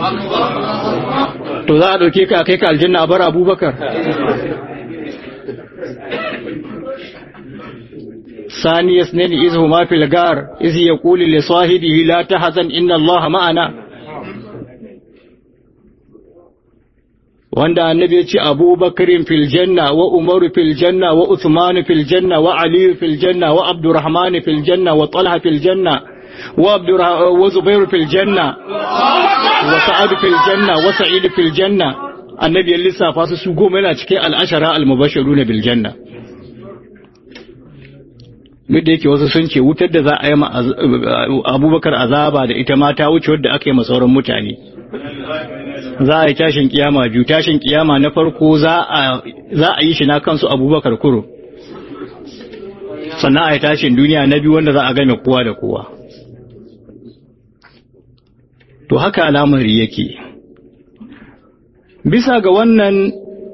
to za a dauke ka kai ka aljanna a bar abubakar ثاني اثنين إذ هما في الغار إذ يقول لصاحبه لا تحزن إن الله معنا wanda annabi ya ce abubakarin fil janna wa umaru fil janna wa uthmanu fil janna wa aliyu fil janna wa abdurrahman fil janna wa talha fil janna wa wa zubairu fil janna wa sa'ad fil janna wa sa'id fil janna annabi ya lissafa su su goma yana cikin al'ashara al-mubashiruna bil janna duk da yake wasu sun ce wutar da za a yi ma abubakar azaba da ita ma ta wuce wadda aka yi ma sauran mutane za a yi tashin kiyama biyu tashin kiyama na farko za a yi shi na kansu abubakar kuro sannan a yi tashin duniya na biyu wanda za a game kowa da kowa to haka al'amari yake bisa ga wannan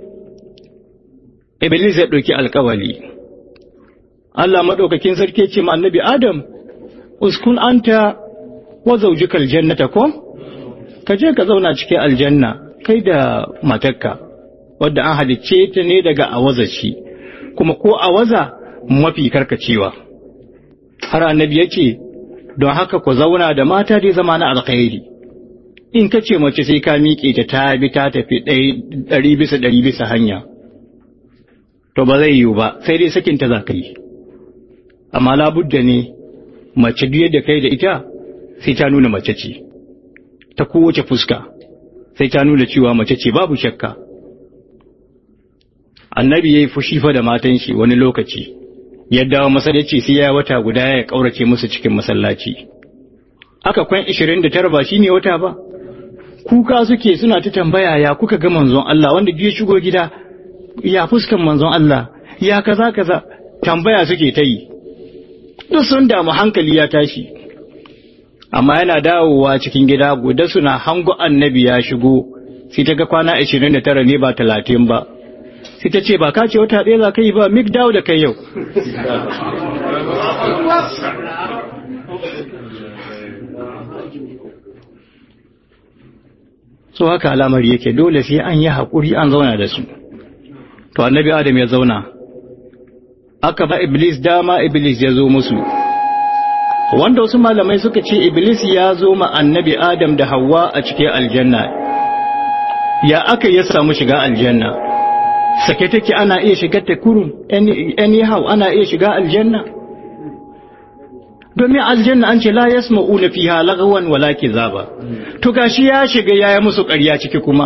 iblis ya ɗauki alkawali Allah maɗaukakin sarki ce ma annabi Adam, uskun anta wa zaujikal jannata ko? Ka je ka zauna cikin aljanna kai da matarka, wadda an halicce ta ne daga awaza shi, kuma ko awaza mafi karkacewa. Har annabi ya ce, don haka ku zauna da mata dai zama na alkhairi. In ka ce mace sai ka miƙe ta ta bi ta tafi ɗari bisa ɗari bisa hanya. To ba zai yiwu ba, sai dai sakinta za ka yi. amma labudda ne mace duk yadda kai da ita sai ta nuna mace ce ta kowace fuska sai ta nuna cewa mace ce babu shakka annabi ya yi fushi fa da matan shi wani lokaci yadda masallaci sai ya wata guda ya kaurace musu cikin masallaci aka kwan 29 ba shine wata ba kuka suke suna ta tambaya ya kuka ga manzon Allah wanda ya shigo gida ya fuskan manzon Allah ya kaza kaza tambaya suke ta yi duk sun damu hankali ya tashi amma yana dawowa cikin gida guda suna hango annabi ya shigo sai ta ga kwana 29 ne ba 30 ba sai ta ce ba ka ce wata ɗaya za ka yi ba mik dawo da kai yau so haka alamari yake dole sai an yi haƙuri an zauna da su to annabi adam ya zauna aka ba iblis dama iblis ya zo musu wanda wasu malamai suka ce iblis ya zo ma annabi adam da hawa a cikin aljanna ya aka ya samu shiga aljanna sake take ana iya shiga ta kurun anyhow ana iya shiga aljanna domin aljanna an ce la yasma'una fiha lagawan wala kizaba to gashi ya shiga yaya musu ƙarya ciki kuma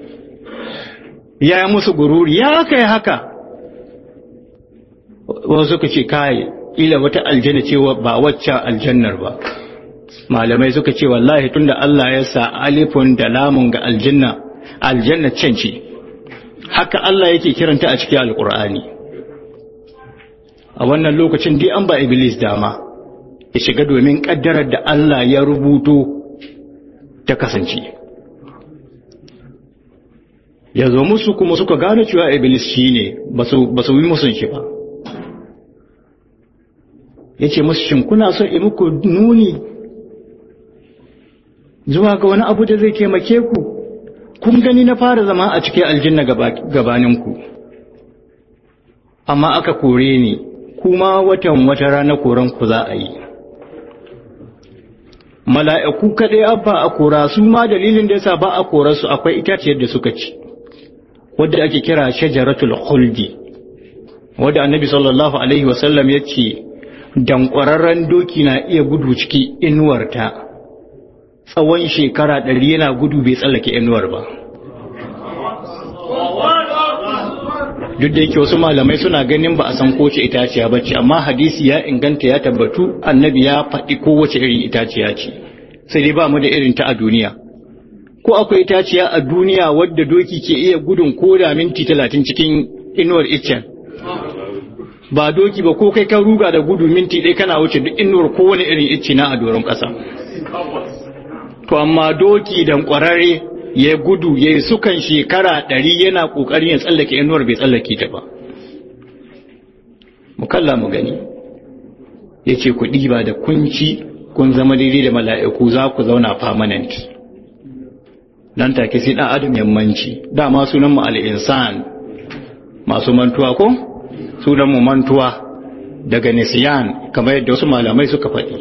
yaya musu gururi ya kai haka wasu suka ce kai ila wata aljanna ce ba wacce aljannar ba malamai suka ce wallahi tunda Allah ya sa alifun da lamun ga aljanna aljanna can ce haka Allah yake kiranta a cikin alkur'ani a wannan lokacin dai an ba iblis dama ya shiga domin kaddarar da Allah ya rubuto ta kasance ya zo musu kuma suka gane cewa iblis shine ba su yi musun shi ba ya ce musu shin kuna son yi muku nuni zuwa ga wani abu da zai taimake ku kun gani na fara zama a cikin aljanna gabaninku amma aka kore ni kuma watan wata rana koran ku za a yi mala'iku kaɗai abba a kora su ma dalilin da yasa ba a kora su akwai itaciyar da suka ci wadda ake kira shajaratul khuldi wadda annabi sallallahu alaihi wasallam ya ce dankwararren doki na iya gudu ciki inuwarta tsawon shekara ɗari yana gudu bai tsallake inuwar ba duk da yake wasu malamai suna ganin ba a san kowace itaciya ba ce amma hadisi ya inganta ya tabbatu annabi ya faɗi kowace irin itaciya ce sai dai ba mu da irin ta a duniya ko akwai itaciya a duniya wadda doki ke iya gudun ko da minti talatin cikin inuwar iccen ba doki ba ko kai kan ruga da gudu minti ɗaya kana wuce duk inuwar kowane irin icce na a doron ƙasa to amma doki dan ƙwararre ya gudu ya yi sukan shekara ɗari yana ƙoƙarin ya tsallake inuwar bai tsallake ta ba mu kalla mu gani ya ce ku ɗiba da kunci kun zama daidai da mala'iku za ku zauna permanent nan take sai ɗan adam yammanci dama sunan mu al'insan masu mantuwa ko sunan mu mantuwa daga nisiyan kamar yadda wasu malamai suka faɗi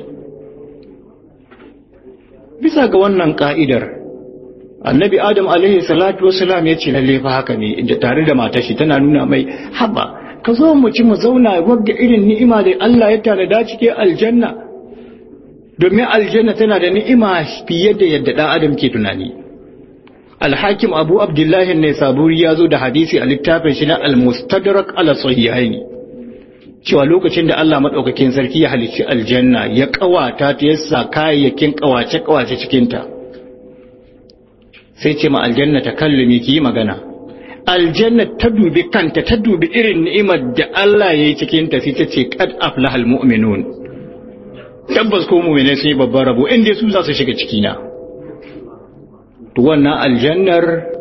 bisa ga wannan ka'idar annabi adam alaihi salatu wasalam ya ce lalle fa haka ne da tare da matar shi tana nuna mai haba ka zo mu ci mu zauna wagga irin ni'ima da Allah ya tanada cike aljanna domin aljanna tana da ni'ima fiye da yadda dan adam ke tunani alhakim abu abdullahi ne saburi ya zo da hadisi a littafin shi na al-mustadrak ala sahihaini cewa lokacin da Allah madaukakin sarki ya halicci aljanna ya kawata ta yasa kayayyakin kawace kawace cikin ta sai ce ma aljanna ta kallumi ki magana aljanna ta dubi kanta ta dubi irin ni'imar da Allah ya yi cikin ta sai ta ce qad aflahal mu'minun tabbas ko mu'mine sun yi babban rabo inda su za su shiga ciki na to wannan aljannar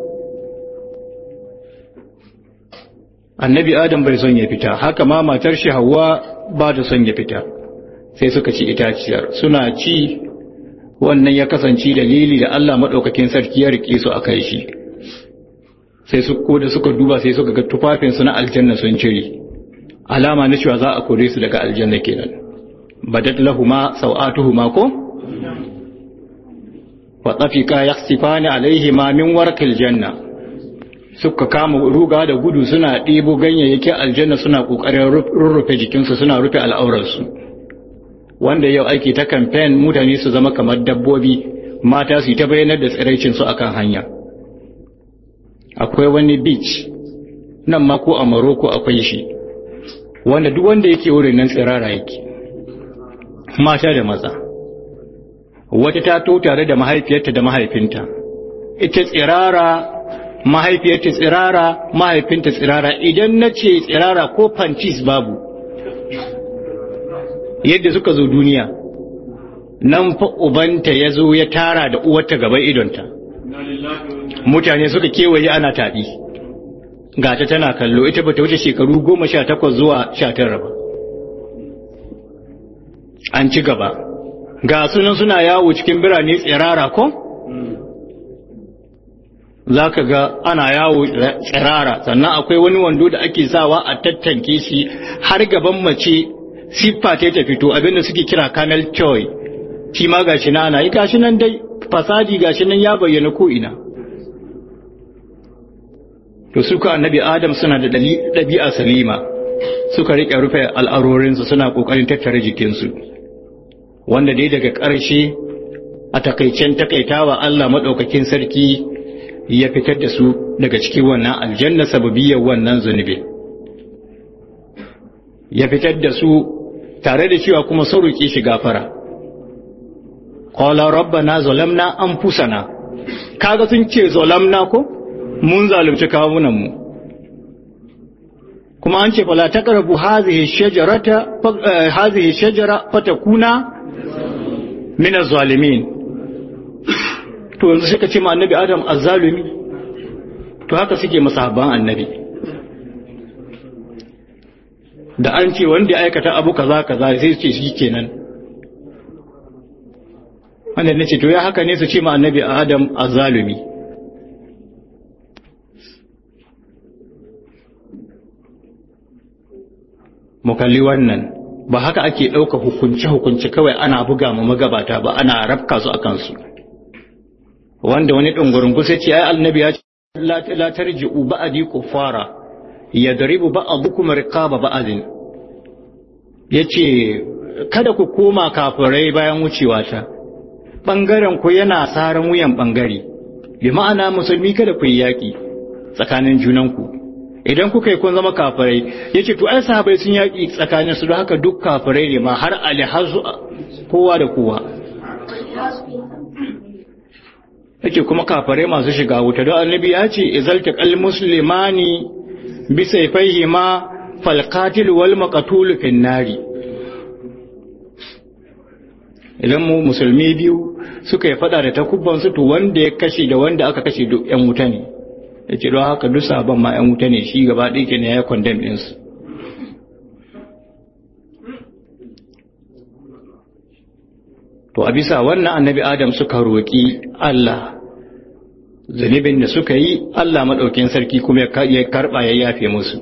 annabi adam bai son ya fita haka ma matar shi hawa ba ta son ya fita sai suka ci itaciyar suna ci wannan ya kasance dalili da Allah maɗaukakin sarki ya rike su a kai shi sai su ko da suka duba sai suka ga tufafinsu na aljanna sun cire alama na cewa za a kore su daga aljanna kenan badat lahuma sau'atuhuma ko wa tafika yakhsifani alaihima min warqil janna suka kama ruga da gudu suna ɗebo ganyayyakin aljanna suna ƙoƙarin rurrufe jikinsu suna rufe al'aurarsu wanda yau aiki ta kamfen mutane su zama kamar dabbobi mata su yi ta bayanar da tsiraicinsu a kan hanya akwai wani beach nan ma ko a maroko akwai shi wanda duk wanda yake wurin nan tsirara yake mata da maza wata ta to tare da mahaifiyarta da mahaifinta ita tsirara mahaifiyarta tsirara mahaifinta tsirara idan na ce tsirara ko pantis babu yadda suka zo duniya nan fa ubanta ya zo ya tara da uwarta gaban idonta mutane suka kewaye ana taɗi gata tana kallo ita bata wuce shekaru goma sha takwas zuwa sha tara ba an ci gaba ga sunan suna yawo cikin birane tsirara ko za ka ga ana yawo tsirara sannan akwai wani wando da ake sawa a tattanke shi har gaban mace siffa ta ta fito abinda suke kira camel toy shi ma gashi na ana yi gashi nan dai fasadi gashi nan ya bayyana ko ina to suka annabi adam suna da ɗabi'a salima suka riƙe rufe al'arorinsu suna ƙoƙarin tattare jikinsu wanda dai daga ƙarshe a takaicen takaitawa Allah maɗaukakin sarki ya fitar da su daga cikin wannan aljanna sababiyar wannan zunubi ya fitar da su tare da cewa kuma sun roƙe shi gafara qala rabbana zalamna anfusana kaga sun ce zalamna ko mun zalunci kawunan mu kuma an ce fala taqrabu hadhihi shajarata hadhihi shajara fatakuna min az-zalimin to yanzu suka ce ma annabi adam azzalumi to haka suke masahaban annabi da an ce wanda ya aikata abu kaza kaza sai su ce shi kenan wanda ne ce to ya haka ne su ce ma annabi adam azzalumi mu kalli wannan ba haka ake ɗauka hukunce-hukunce kawai ana buga ma magabata ba ana rafka su a kansu wanda wani ɗungurungu sai ce ai annabi ya ce la tarji'u ba'di kuffara yadribu ba'dukum riqaba ba'din yace kada ku koma kafirai bayan wucewa ta ɓangaren ku yana saran wuyan ɓangare bi ma'ana musulmi kada ku yi yaƙi tsakanin junanku idan kuka yi kun zama kafirai ya ce to ai sahabai sun yaƙi tsakanin su don haka duk kafirai ne ma har ali har kowa da kowa yake kuma kafirai masu shiga wuta don annabi ya ce izalta kal muslimani bi sayfaihi ma fal qatil wal maqtul fin nari idan mu musulmi biyu suka yi fada da takubban su to wanda ya kashe da wanda aka kashe duk yan wuta ne yace don haka duk sabon ma yan wuta ne shi gaba ɗaya kenan ya condemn din su to a bisa wannan annabi adam suka roƙi Allah zunubin da suka yi Allah maɗaukin sarki kuma ya karɓa ya yafe musu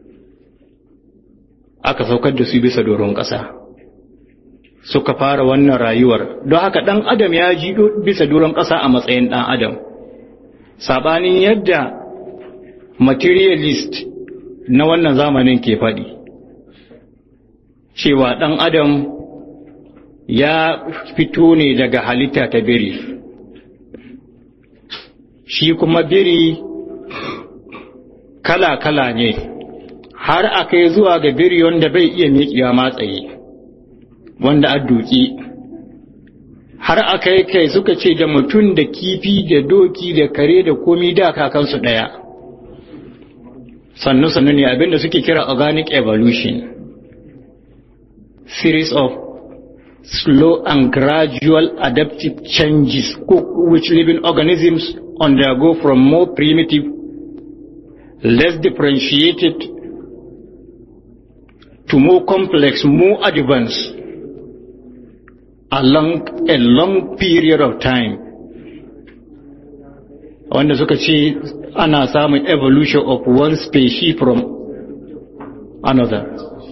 aka saukar da su bisa doron ƙasa suka fara wannan rayuwar don haka ɗan adam ya ji bisa doron ƙasa a matsayin ɗan adam saɓanin yadda materialist na wannan zamanin ke faɗi cewa ɗan adam ya fito ne daga halitta ta biri shi kuma biri kala-kala ne har a kai zuwa ga biri wanda bai iya miƙewa matsayi wanda a duki har a kai kai suka ce da mutum da kifi da doki da kare da komi da kakansu ɗaya sannu-sannu ne abinda suke kira organic evolution series of slow and gradual adaptive changes which living organisms undergo from more primitive, less differentiated to more complex, more advanced along a long period of time. Wanda suka ce ana samun evolution of one species from another.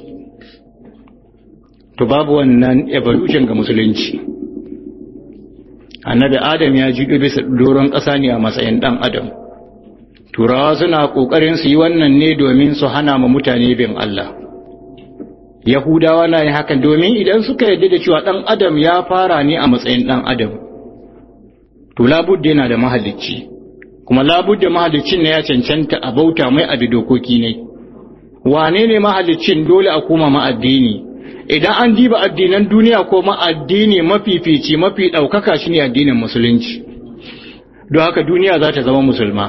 to babu wannan evolution ga musulunci annabi adam ya ji bisa doron ƙasa ne a matsayin ɗan adam turawa suna ƙoƙarin su yi wannan ne domin su hana ma mutane bin Allah yahudawa na yin hakan domin idan suka yarda da cewa ɗan adam ya fara ne a matsayin ɗan adam to labudda yana da mahalicci kuma labudda mahaliccin ne ya cancanta a bauta mai abi dokoki ne wane ne mahaliccin dole a koma ma addini idan an diba addinan duniya ko ma addini mafifici mafi ɗaukaka shi ne addinin musulunci don haka duniya za ta zama musulma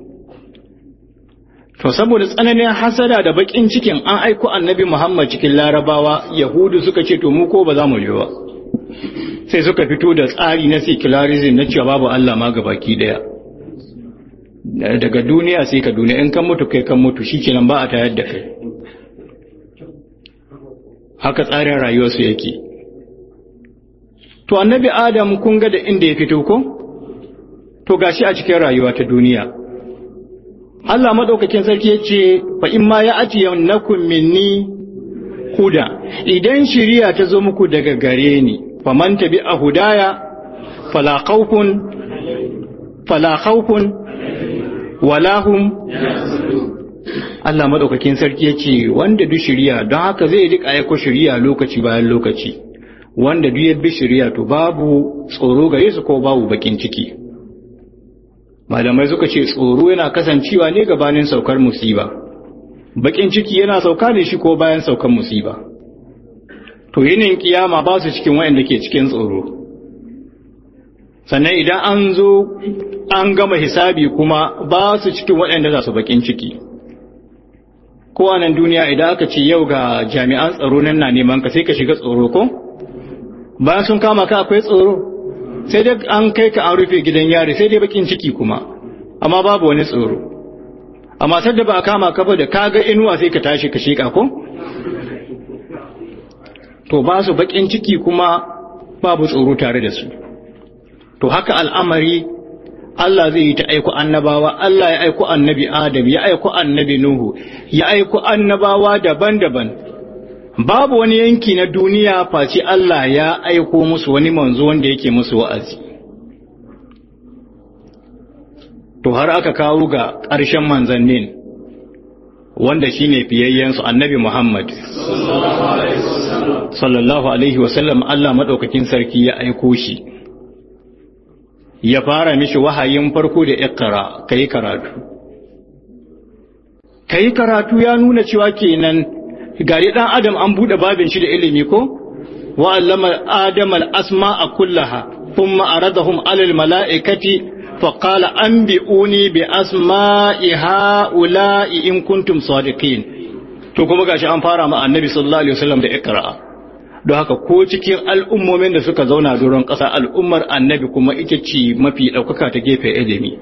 to saboda tsananin hasada da bakin cikin an aiko annabi muhammad cikin larabawa yahudu suka ce to mu ko ba za mu ba sai suka fito da tsari na secularism na cewa babu allah ma ga baki daya daga duniya sai ka duniya in kan mutu kai kan mutu shikenan ba a tayar da kai haka tsarin rayuwarsu yake to annabi adam kun ga da inda ya fito ko to gashi a cikin rayuwa ta duniya Allah madaukakin sarki yace fa in ma ya ati yannakum minni huda idan shiriya ta zo muku daga gare ni faman tabi a hudaya fala khawfun fala khawfun wala hum Allah maɗaukakin sarki ya ce wanda duk shirya don haka zai rika aiko shirya lokaci bayan lokaci wanda duk ya bi shirya to babu tsoro gare su ko babu bakin ciki malamai suka ce tsoro yana kasancewa ne gabanin saukar musiba bakin ciki yana sauka ne shi ko bayan saukar musiba to yinin kiyama ba su cikin wayanda ke cikin tsoro sannan idan an zo an gama hisabi kuma ba su cikin waɗanda za su bakin ciki ko a nan duniya idan aka ce yau ga jami'an tsaro nan na neman ka sai ka shiga tsoro ko bayan sun kama ka akwai tsoro sai dai an kai ka an rufe gidan yari sai dai bakin ciki kuma amma babu wani tsoro amma sadda ba a kama ka ba da ka ga inuwa sai ka tashi ka shika ko to ba su bakin ciki kuma babu tsoro tare da su to haka al'amari Allah zai yi ta aiko annabawa, Allah ya aiko annabi Adam, ya aiko annabi Nuhu, ya aiko annabawa daban-daban. Babu wani yanki na duniya face Allah ya aiko musu wani manzo wanda yake musu wa'azi. To har aka kawo ga ƙarshen manzannin wanda shi ne fiyayyensu annabi Muhammad. Sallallahu Alaihi wasallam Allah maɗaukakin sarki ya aiko shi. ya fara mishi wahayin farko da ikra kai karatu kai karatu ya nuna cewa kenan gari dan adam an bude babin shi da ilimi ko wa allama adama al-asma'a kullaha thumma aradahum 'ala al-mala'ikati fa qala anbi'uni bi asma'i ha'ula'i in kuntum sadiqin to kuma gashi an fara ma annabi sallallahu alaihi wasallam da ikra don haka ko cikin al'ummomin da suka zauna doron ƙasa al'ummar annabi kuma ita ce mafi ɗaukaka ta gefe ilimi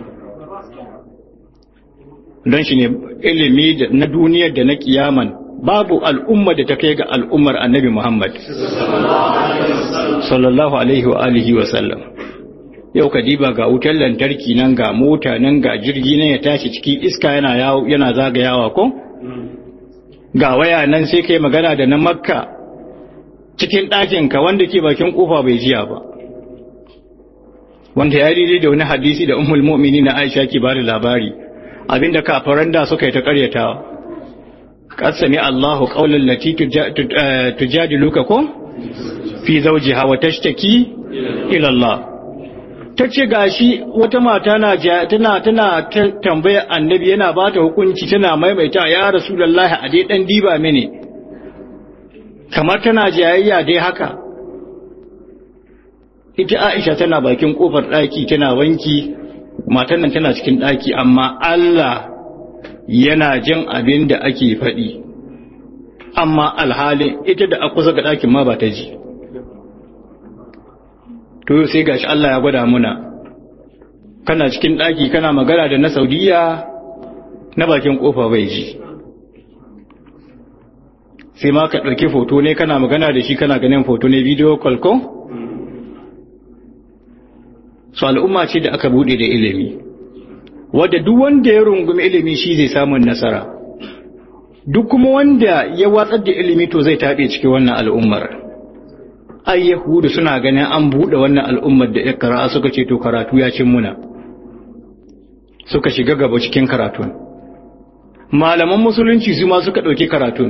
don shi ne ilimi na duniyar da na kiyaman babu al'umma da ta kai ga al'ummar annabi Muhammad sallallahu alaihi wa alihi wa sallam yau ka diba ga wutar lantarki nan ga mota nan ga jirgi nan ya tashi cikin iska yana yana zagayawa ko ga waya nan sai kai magana da na makka cikin ɗakinka wanda ke bakin kofa bai jiya ba wanda ya daidai da wani hadisi da ummul mu'mini na aisha ke bada labari abinda kafaran da suka yi ta karyatawa qasami Allahu qawlan lati tujadiluka ko fi zawjiha wa tashtaki ila Allah tace gashi wata mata na tana tana tambaya annabi yana bata hukunci tana maimaita ya rasulullahi a dai dan diba mini kamar tana jayayya dai haka ita Aisha tana bakin kofar daki tana wanki matan nan tana cikin daki amma Allah yana jin abin da ake faɗi amma alhalin ita da akusa ga ɗakin ma ba ta ji to sai gashi Allah ya gwada muna kana cikin ɗaki kana magana da na saudiya na bakin ƙofa bai ji sai ma ka ɗauki foto ne kana magana da shi kana ganin foto ne video call ko su al'umma ce da aka buɗe da ilimi wadda duk wanda ya rungumi ilimi shi zai samun nasara duk kuma wanda ya watsar da ilimi to zai taɓe cikin wannan al'ummar ai yahudu suna ganin an buɗe wannan al'ummar da ikra suka ce to karatu ya cin muna suka shiga gaba cikin karatun malaman musulunci su ma suka ɗauki karatun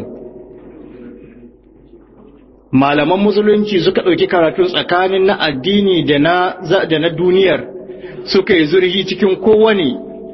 malaman musulunci suka ɗauki karatun tsakanin na addini da na da na duniyar suka yi zurhi cikin kowane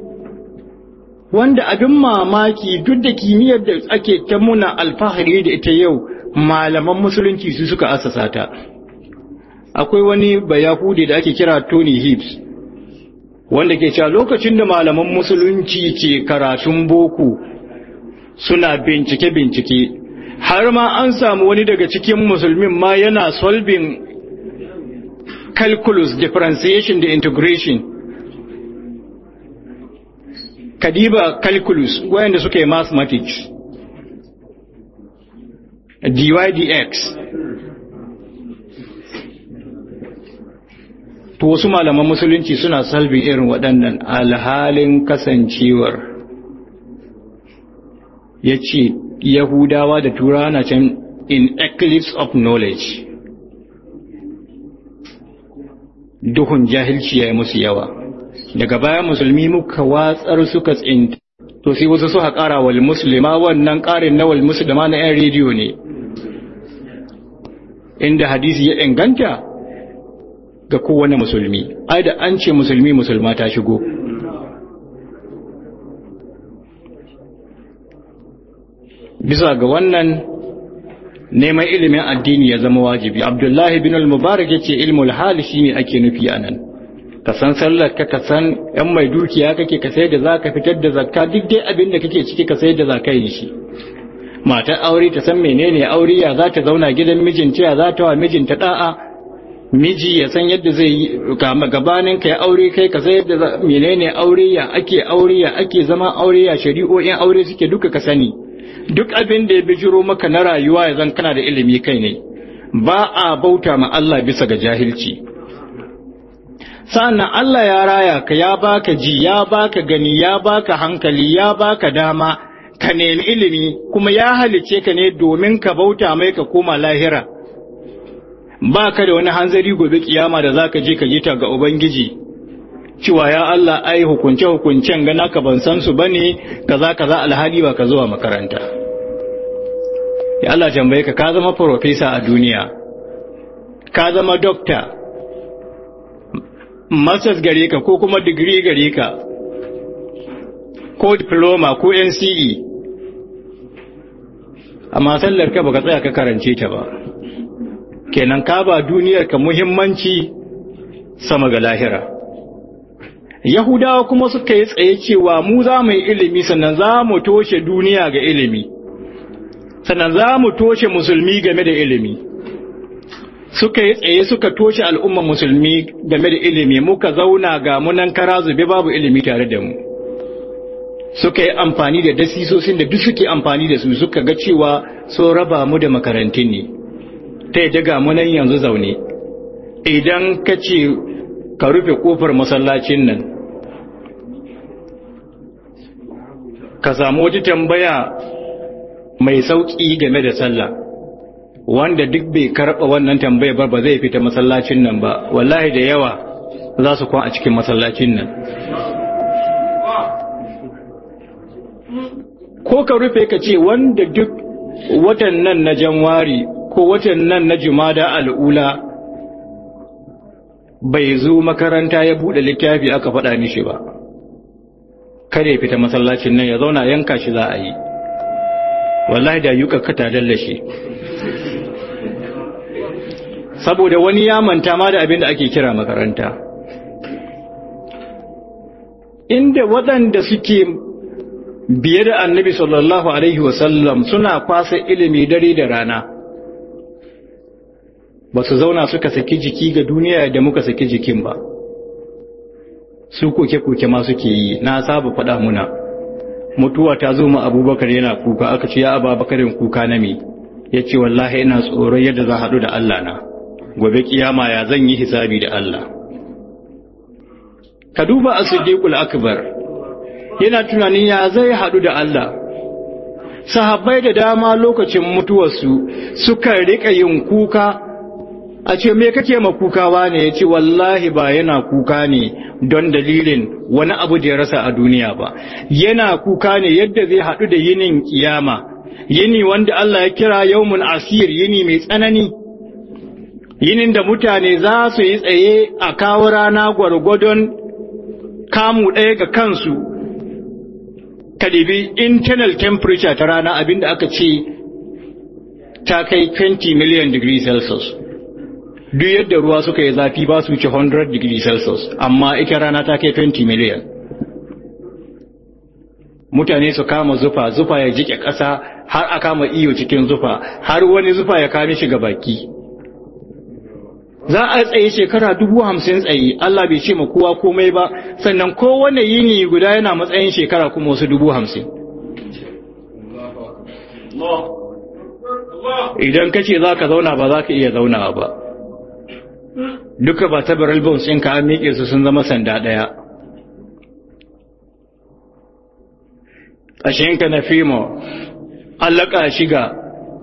wanda abin mamaki duk da kimiyyar da ake ta muna alfahari da ita yau malaman musulunci su suka asasa ta akwai wani bayahudi da ake kira Tony Hibbs wanda ke cewa lokacin da malaman musulunci ke karatun boko suna bincike-bincike har ma an samu wani daga cikin musulmin ma yana solving calculus differentiation da integration kadiba calculus wayanda suka yi mathematics dydx to wasu malaman musulunci suna salbin irin waɗannan alhalin kasancewar ya ce yahudawa da turawa na can in eclipse of knowledge duhun jahilci ya yi musu yawa daga baya musulmi muka watsar suka tsinta to sai wasu suka ƙara wal muslima wannan ƙarin na wal muslima na 'yan rediyo ne inda hadisi ya inganta ga kowane musulmi ai da an ce musulmi musulma ta shigo bisa ga wannan neman ilimin addini ya zama wajibi abdullahi bin al-mubarak yace ilmul hal shine ake nufi anan ka san sallar ka ka san yan mai dukiya kake ka sai da zaka fitar da zakka duk dai abin da kake ciki ka sai da zaka yi shi matar aure ta san menene aure ya za ta zauna gidan mijinta ya za ta wa mijinta da'a miji ya san yadda zai yi gabanin ka ya aure kai ka san yadda menene aure ya ake aure ya ake zama aure ya shari'o'in aure suke duka ka sani duk abin da ya bijiro maka na rayuwa ya zan kana da ilimi kai ne ba a bauta ma Allah bisa ga jahilci sa'annan Allah ya raya ka ya baka ji ya baka gani ya baka hankali ya baka dama ka nemi ilimi kuma ya halice ka ne domin ka bauta mai ka koma lahira ba ka da wani hanzari gobe kiyama da zaka je ka yi ta ga ubangiji cewa ya Allah ai hukunce hukuncen gana ka ban san su bane kaza kaza alhali ba ka zuwa makaranta ya Allah tambaye ka ka zama professor a duniya ka zama doctor masters gare ka ko kuma digiri gare ka ko diploma ko NCE amma sallar ka baka tsaya ka karance ta ba kenan ka ba duniyar ka muhimmanci sama ga lahira Yahudawa kuma suka yi tsaye cewa mu za mu yi ilimi sannan za mu toshe duniya ga ilimi sannan za mu toshe musulmi game da ilimi suka yi tsaye suka toshe al'umman musulmi game da ilimi muka zauna ga munan kara zube babu ilimi tare da mu suka yi amfani da dasisosin da duk suke amfani da su suka ga cewa so raba mu da makarantun ne ta yadda ga munan yanzu zaune idan ka ce ka rufe kofar masallacin nan ka samu wata tambaya mai sauƙi game da sallah wanda duk bai karɓa wannan tambaya ba ba zai fita masallacin nan ba wallahi da yawa za su kwan a cikin masallacin nan ko ka rufe ka ce wanda duk watan nan na janwari ko watan nan na jumada al'ula bai zo makaranta ya buɗe littafi aka faɗa mishi ba kada ya fita masallacin nan ya zauna yanka shi za a yi wallahi da yuka kata dallashe saboda wani ya manta ma da abin da ake kira makaranta inda waɗanda suke biye da annabi sallallahu alaihi wasallam suna kwasa ilimi dare da rana ba su zauna suka saki jiki ga duniya da muka saki jikin ba su koke-koke ma suke yi na saba faɗa muna mutuwa ta zo ma abubakar yana kuka aka ce ya ababakarin kuka na me ya ce wallahi ina tsoron yadda za haɗu da Allah na gobe kiyama ya zan yi hisabi da Allah ka duba a siddiqul akbar yana tunanin ya zai haɗu da Allah sahabbai da dama lokacin mutuwarsu suka riƙa yin kuka a ce me kake ma kukawa ne ya ce wallahi ba yana kuka ne don dalilin wani abu da ya rasa a duniya ba yana kuka ne yadda zai haɗu da yinin kiyama yini wanda Allah ya kira yawmun asir yini mai tsanani yinin da mutane za su yi tsaye a kawo rana gwargwadon kamu ɗaya ga kansu kadibi internal temperature ta rana abinda aka ce ta kai 20 million degree celsius duk yadda ruwa suka yi zafi ba su wuce 100 degree celsius amma ita rana ta kai 20 million mutane su kama zufa zufa ya jike ƙasa har a kama iyo cikin zufa har wani zufa ya kame shi ga baki za a tsaye shekara dubu hamsin tsaye Allah bai ce ma kowa komai ba sannan kowane yini guda yana matsayin shekara kuma wasu dubu hamsin idan ka ce za ka zauna ba za ka iya zaunawa ba duka ba ta barrel bones ɗinka an miƙe su sun zama sanda ɗaya ƙashinka na fimo allaka shiga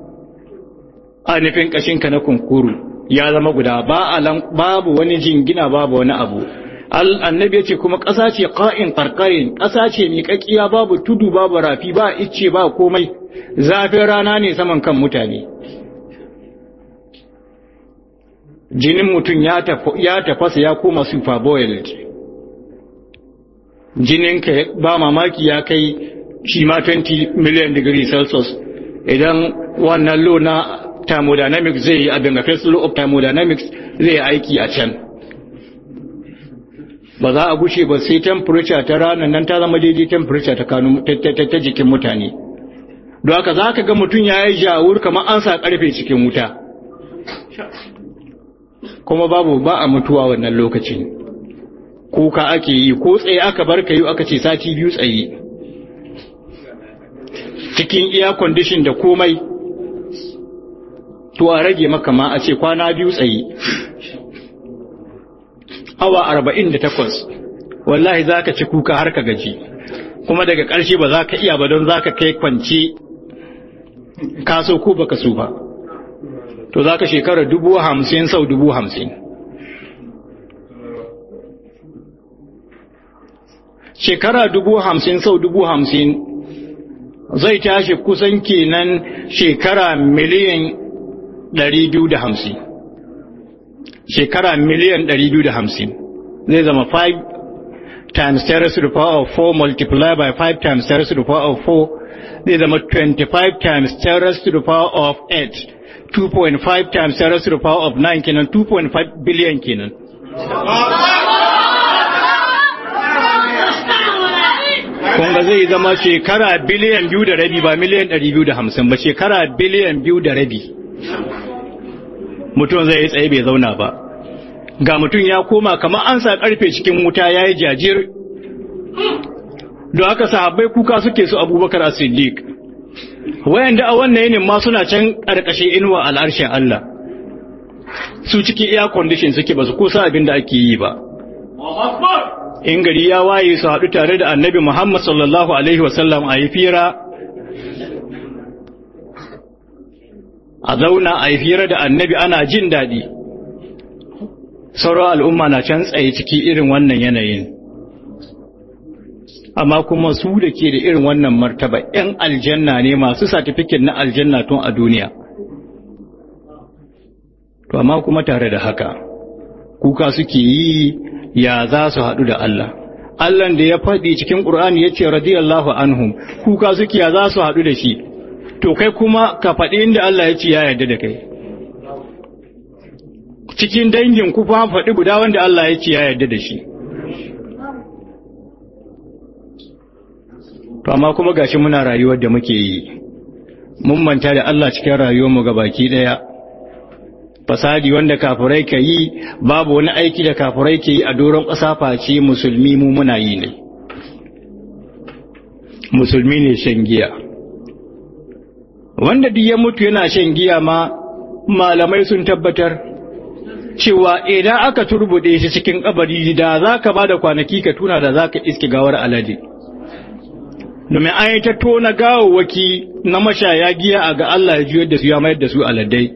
a nufin ƙashinka na kunkuru ya zama guda ba babu wani jingina babu wani abu annabi ya ce kuma ƙasa ce ƙa'in ƙarƙarin ƙasa ce mai ƙaƙiya babu tudu babu rafi ba icce ba komai zafin rana ne saman kan mutane jinin mutum ya tafasa ya koma super boiled jininka ba mamaki ya kai shi ma 20 million degree celsius idan wannan lo na thermodynamics zai yi abin da first law of thermodynamics zai yi aiki a can ba za a gushe ba sai temperature ta ranar nan ta zama daidai temperature ta kanu ta jikin mutane don haka za ka ga mutum ya yi jawur kamar an sa karfe cikin wuta kuma babu ba a mutuwa wannan lokacin kuka ake yi ko tsaye aka bar ka yi aka ce sati biyu tsaye cikin iya condition da komai to a rage maka ma a ce kwana biyu tsaye awa arba'in da takwas wallahi za ka ci kuka har ka gaji kuma daga ƙarshe ba za ka iya ba don za ka kai kwanci kaso ko baka so ba to za ka shekara dubu hamsin sau dubu hamsin shekara dubu hamsin sau dubu hamsin zai tashi kusan kenan shekara miliyan ɗari biyu da hamsin shekara miliyan ɗari biyu da hamsin zai zama 5 times 10 raised to the power of 4 multiplied by 5 times 10 raised to the power of 4 zai zama 25 times 10 raised to the power of 8 2.5 times 10 raised to the power of 9 kenan 2.5 billion kenan kunga zai zama shekara biliyan biyu da rabi ba miliyan ɗari biyu da hamsin ba shekara biliyan biyu da rabi mutum zai yi tsaye bai zauna ba ga mutum ya koma kamar an sa karfe cikin wuta ya yi jajir don haka sahabbai kuka suke su abubakar a siddiq wayanda a wannan yinin ma suna can ƙarƙashin inuwa al'arshen Allah su ciki air condition suke ba su kusa abin da ake yi ba in gari ya waye su haɗu tare da annabi Muhammad sallallahu Alaihi wasallam a yi fira a zauna a yi fira da annabi ana jin daɗi sauran al'umma na can tsaye ciki irin wannan yanayin amma kuma su da ke da irin wannan martaba ‘yan aljanna ne masu satifikin na aljanna tun a duniya to amma kuma tare da haka kuka suke yi ya za su haɗu da Allah. Allah da ya faɗi cikin ƙur'ani ya ce radiyallahu anhum kuka suke ya za su haɗu da shi, to kai kuma ka faɗi inda Allah ya ce ya yarda da kai. Cikin dangin ku fa faɗi guda wanda Allah ya ce ya yarda da shi. To amma kuma gashi muna rayuwar da muke yi, mun manta da Allah cikin rayuwarmu ga baki ɗaya. fasadi wanda kafirai ka yi babu wani aiki da kafirai ke yi a doron ƙasa face musulmi mu muna yi ne musulmi ne shan giya wanda duk ya mutu yana shan giya ma malamai sun tabbatar cewa idan aka turbuɗe shi cikin kabari da za ka ba da kwanaki ka tuna da za ka iske gawar alade domin an yi ta tona gawawwaki na mashaya giya a ga Allah ya juyar da su ya mayar da su aladai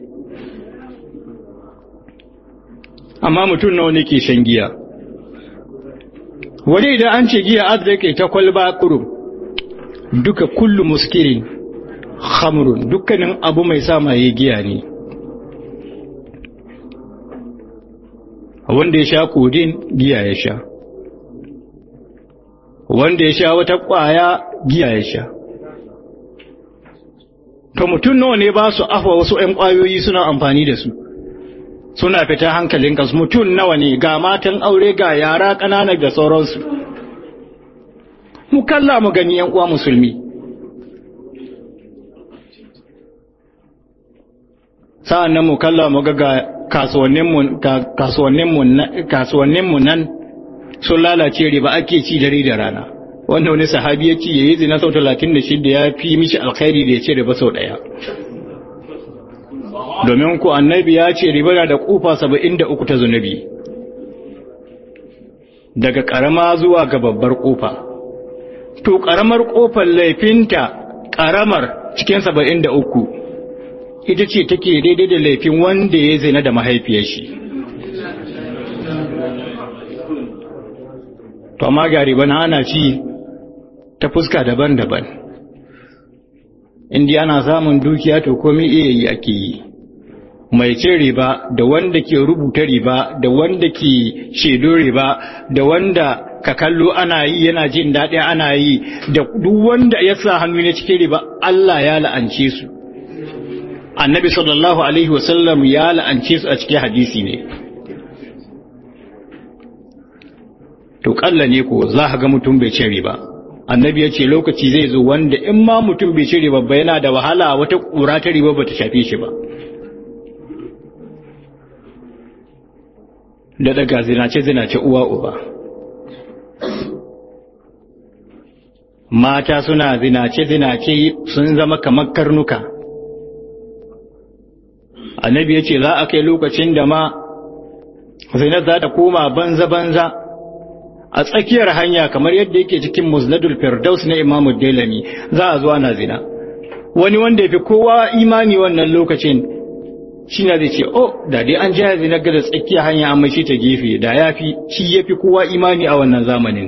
amma mutum nawa ne ke shan giya wani idan an ce giya arziki ta kwalba kurum duka kullu muskirin hamrun dukkanin abu mai sa maye giya ne wanda ya sha kodin giya ya sha wanda ya sha wata kwaya giya ya sha to mutum nawa ne ba su afa wasu 'yan kwayoyi suna amfani da su suna fita hankalin kansu mutum nawa ne ga matan aure ga yara ƙanana da sauransu mu kalla mu gani yan uwa musulmi sa'an nan mu kalla mu ga kasuwanninmu nan sun lalace riba ake ci dare da rana wanda wani sahabi ya ci ya yi zina sau talatin da shida ya fi mishi alkhairi da ya ce riba sau ɗaya domin ku annabi ya ce riba na da kufa saba'in da uku ta zunubi daga ƙarama zuwa ga babbar ƙofa to ƙaramar ƙofar laifinta ƙaramar cikin saba'in da uku ita ce take daidai da laifin wanda ya zina da mahaifiyar shi to amma ga riba na ana ci ta fuska daban-daban indi ana samun dukiya to komai iya yi ake yi mai cin riba da wanda ke rubuta riba da wanda ke shedo riba da wanda ka kallo ana yi yana jin daɗi ana yi da duk wanda ya sa hannu ne cikin riba Allah ya la'ance su annabi sallallahu alaihi wasallam ya la'ance su a cikin hadisi ne to kalla ne ko za ka ga mutum bai cin riba annabi ya ce lokaci zai zo wanda in ma mutum bai cin riba ba yana da wahala wata ƙura ta riba ba ta shafe shi ba da daga zinace-zinace uwa uba mata suna zinace-zinace sun zama kamar karnuka annabi ya ce za a kai lokacin da ma zinar za ta koma banza-banza a tsakiyar hanya kamar yadda yake cikin musnadul firdaus na imamu delami za a zuwa na zina wani wanda ya fi kowa imani wannan lokacin shi na zai ce oh da dai an jaya zina ga tsakiyar hanya amma shi ta gefe da ya fi shi ya fi kowa imani a wannan zamanin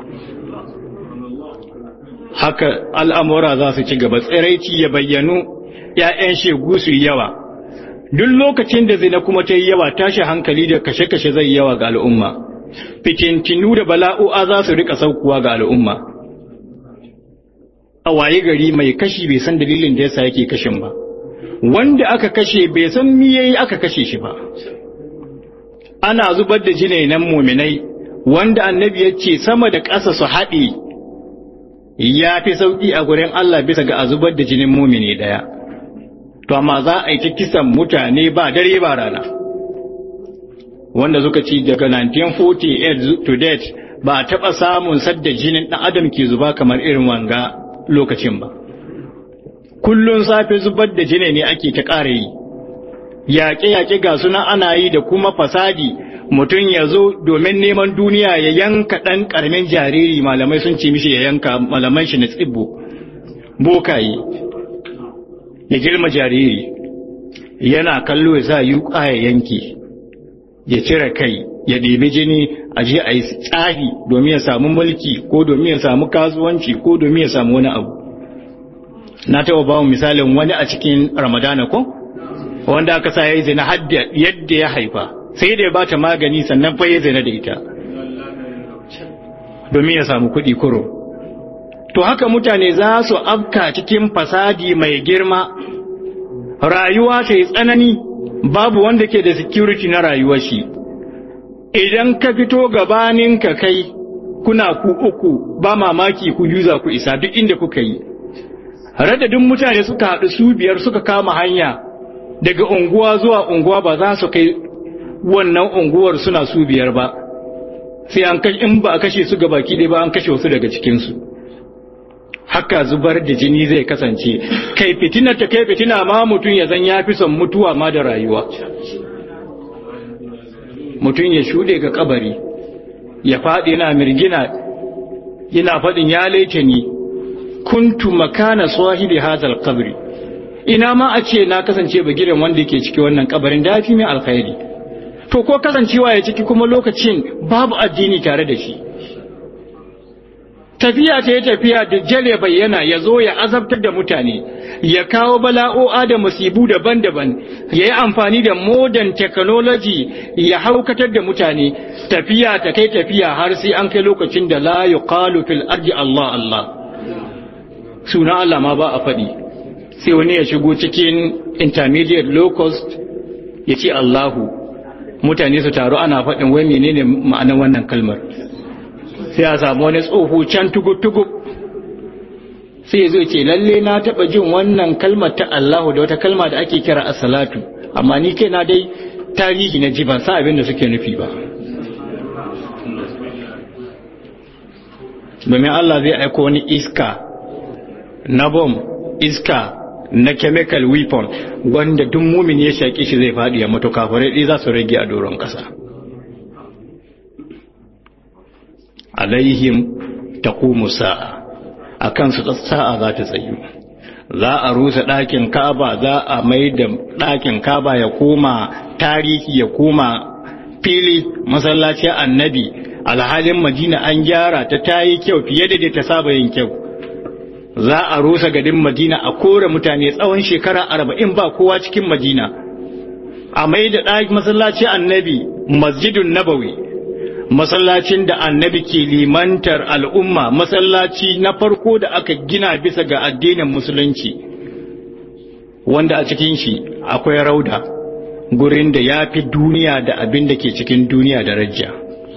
haka al'amura za su ci gaba tsiraici ya bayyanu ‘ya'yan shegu su yi yawa duk lokacin da zina kuma ta yi yawa tashi hankali da kashe-kashe zai yawa ga al'umma fitintinu da bala'o'a za su rika saukuwa ga al'umma a waye gari mai kashi bai san dalilin da yasa yake kashin ba wanda aka kashe bai san me yayi aka kashe shi ba ana zubar da jinainan muminai wanda annabi ya ce sama da ƙasa su haɗe ya fi sauƙi a gurin Allah bisa ga a zubar da jinin mumini ɗaya to amma za a yi ta kisan mutane ba dare ba rana wanda suka ci daga 1948 to date ba a taɓa samun sadda jinin ɗan adam ke zuba kamar irin wanga lokacin ba kullun safe zubar da jini ne ake ta ƙara yi yaƙe-yaƙe ga suna ana yi da kuma fasadi mutum ya zo domin neman duniya ya yanka ɗan ƙaramin jariri malamai sun ce mishi ya yanka malaman shi na tsibbo bokaye ya girma jariri yana kallo ya sa yi ya yanke ya cire kai ya ɗebi jini a je a yi tsafi domin ya samu mulki ko domin ya samu kasuwanci ko domin ya samu wani abu na taɓa ba misalin wani a cikin ramadana ko wanda aka sa ya yi zina yadda ya haifa sai da ya ba ta magani sannan fa ya zina da ita domin ya samu kuɗi kuro to haka mutane za su afka cikin fasadi mai girma rayuwa ta yi tsanani babu wanda ke da security na rayuwar shi idan ka fito gabanin ka kai kuna ku uku ba mamaki ku yuza ku isa duk inda kuka yi radadin mutane suka haɗu su biyar suka kama hanya daga unguwa zuwa unguwa ba za su kai wannan unguwar suna su biyar ba sai an kashe in ba a kashe su ga baki ɗaya ba an kashe wasu daga cikinsu haka zubar da jini zai kasance kai fitina ta kai fitina ma mutum ya zan ya fi son mutuwa ma da rayuwa mutum ya shuɗe ga kabari ya faɗi yana mirgina yana faɗin ya laice ni kuntu makana sahibi hadal qabri ina ma a ce na kasance bagiren wanda yake ciki wannan kabarin da fi mai alkhairi to ko kasancewa ya ciki kuma lokacin babu addini tare da shi tafiya ta yi tafiya da jale bayyana ya zo ya azabtar da mutane ya kawo bala'o'a da musibu daban-daban ya yi amfani da modern technology ya haukatar da mutane tafiya ta kai tafiya har sai an kai lokacin da la yuqalu fil ardi Allah Allah suna Allah ma ba a faɗi sai wani ya shigo cikin intermediate low cost ya ce Allahu mutane su taru ana faɗin wai menene ma'anar wannan kalmar sai a samu wani tsoho can tugub-tugub sai ya zo ce lalle na taɓa jin wannan kalmar ta Allahu da wata kalma da ake kira as-salatu amma ni kai na dai tarihi na ji ban sa abin da suke nufi ba domin Allah zai aiko wani iska na bom iska na chemical weapon wanda duk mumin ya shaƙi shi zai faɗi ya mutu kafirai ɗi za su rage a doron ƙasa alaihim taqumu sa'a akan su sa'a za ta tsayu za a rusa ɗakin kaba za a mai da ɗakin kaba ya koma tarihi ya koma fili masallacin annabi alhalin madina an gyara ta tayi kyau fiye da ta saba yin kyau za a rusa gadin madina a kore mutane tsawon shekara arba'in ba kowa cikin madina a mai da ɗaki masallacin annabi masjidun nabawi masallacin da annabi ke limantar al'umma masallaci na farko da aka gina bisa ga addinin musulunci wanda a cikin shi akwai rauda gurin da ya fi duniya da abin da ke cikin duniya da rajja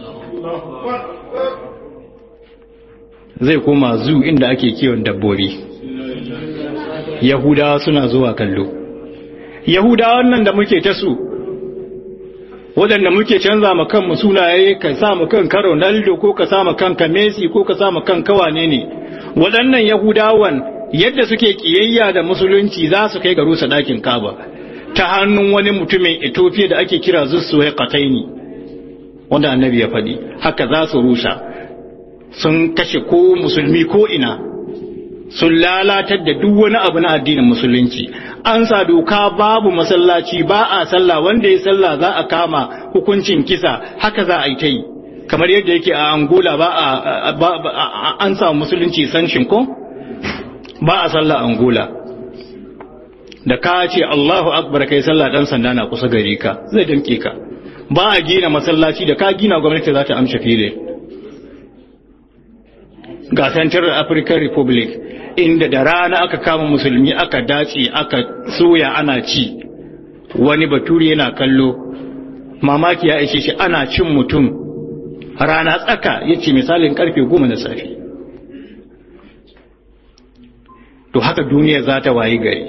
zai koma zu inda ake kiwon dabbobi yahudawa suna zuwa kallo yahudawan nan da muke ta su waɗanda muke canza ma kanmu sunaye ka sa mu kan karo naldo ko ka sa mu kanka messi ko ka sa mu kan kawane ne waɗannan yahudawan yadda suke kiyayya da musulunci za su kai ga rusa ɗakin kaba ta hannun wani mutumin ethiopia da ake kira zussuwai kataini wanda annabi ya faɗi haka za su rusha sun kashe ko musulmi ko ina sun lalatar da duk wani abu na addinin musulunci an sa doka babu masallaci ba a sallah wanda ya sallah za a kama hukuncin kisa haka za a yi ta yi kamar yadda yake a angola ba a an samu musulunci sanshin ko ba a sallah angola da ka ce allahu akbar kai sallah dan sanda na kusa gare ka zai damke ka ba a gina masallaci da ka gina gwamnati za ta amshe fili ga Central African Republic inda da rana aka kama musulmi aka dace aka soya ana ci wani baturi yana kallo mamaki ya ishe shi ana cin mutum rana tsaka ya ce misalin karfe goma na safe to haka duniya za ta wayi gari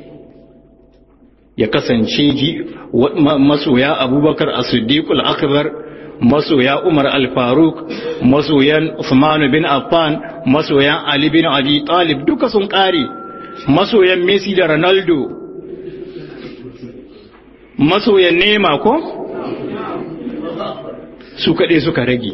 ya kasance ji masoya abubakar a siddiqul akbar masoya umar al-faruk masoyan usman bin affan masoyan ali bin abi talib duka sun kare masoyan messi da ronaldo masoyan nema ko su kaɗai suka rage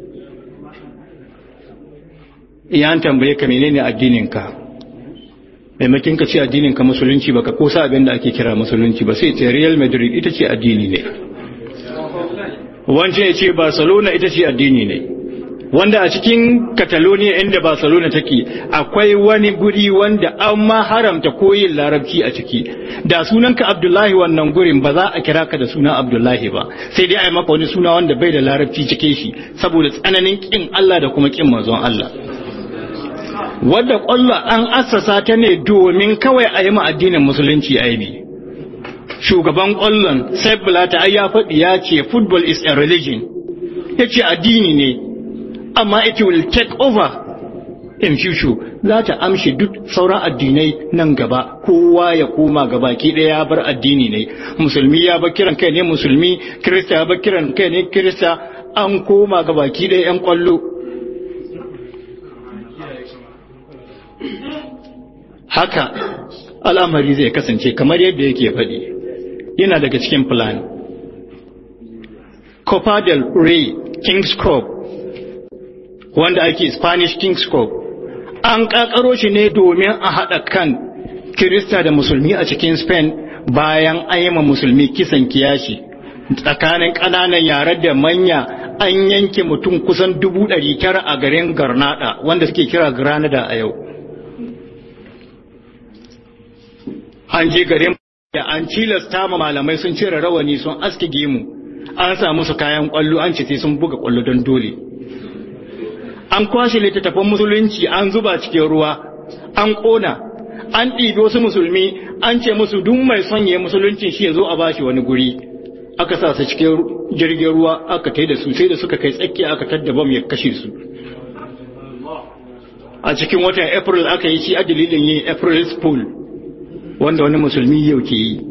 iyan tambaye ka menene addininka maimakin ka ce addininka musulunci baka kosa abin da ake kira musulunci ba sai ce real madrid ita ce addini ne wancan ya ce barcelona ita ce addini ne wanda a cikin catalonia inda barcelona take akwai wani guri wanda an ma haramta koyin larabci a ciki da sunanka abdullahi wannan gurin ba za a kira ka da suna abdullahi ba sai dai a yi maka wani suna wanda bai da larabci cike shi saboda tsananin kin allah da kuma kin manzon allah wadda kwallo an assasa ta ne domin kawai a yi addinin musulunci aibi shugaban kwallon sai bulata ai ya faɗi ya ce football is a religion ya ce addini ne amma it will take over in future za ta amshi duk sauran addinai nan gaba kowa ya koma gaba ki ɗaya ya bar addini ne musulmi ya bar kiran kai ne musulmi kirista ya bar kiran kai ne kirista an koma gaba ki ɗaya yan kwallo haka al'amari zai kasance kamar yadda yake faɗi yana daga cikin plan Copa del Rey King's Cup wanda ake Spanish King's Cup an kakaro shi ne domin a haɗa kan Kirista da Musulmi a cikin Spain bayan an yi ma Musulmi kisan kiyashi tsakanin ƙananan yare da manya an yanke mutum kusan dubu ɗari tara a garin Garnada wanda suke kira Granada a yau. An je garin da an cilasta ma malamai sun cire rawani sun aske gemu an sa musu kayan kwallo an ce sai sun buga kwallo don dole. An kwashe littattafan musulunci an zuba cikin ruwa an ƙona an ɗibi wasu musulmi an ce musu duk mai sonye musulunci shi ya zo a bashi wani guri. aka sa su cikin jirgin ruwa aka tai da su sai da suka kai tsakiya aka tadda bam ya kashe su a cikin watan april aka yi shi a dalilin yin april fool wanda wani musulmi yau ke yi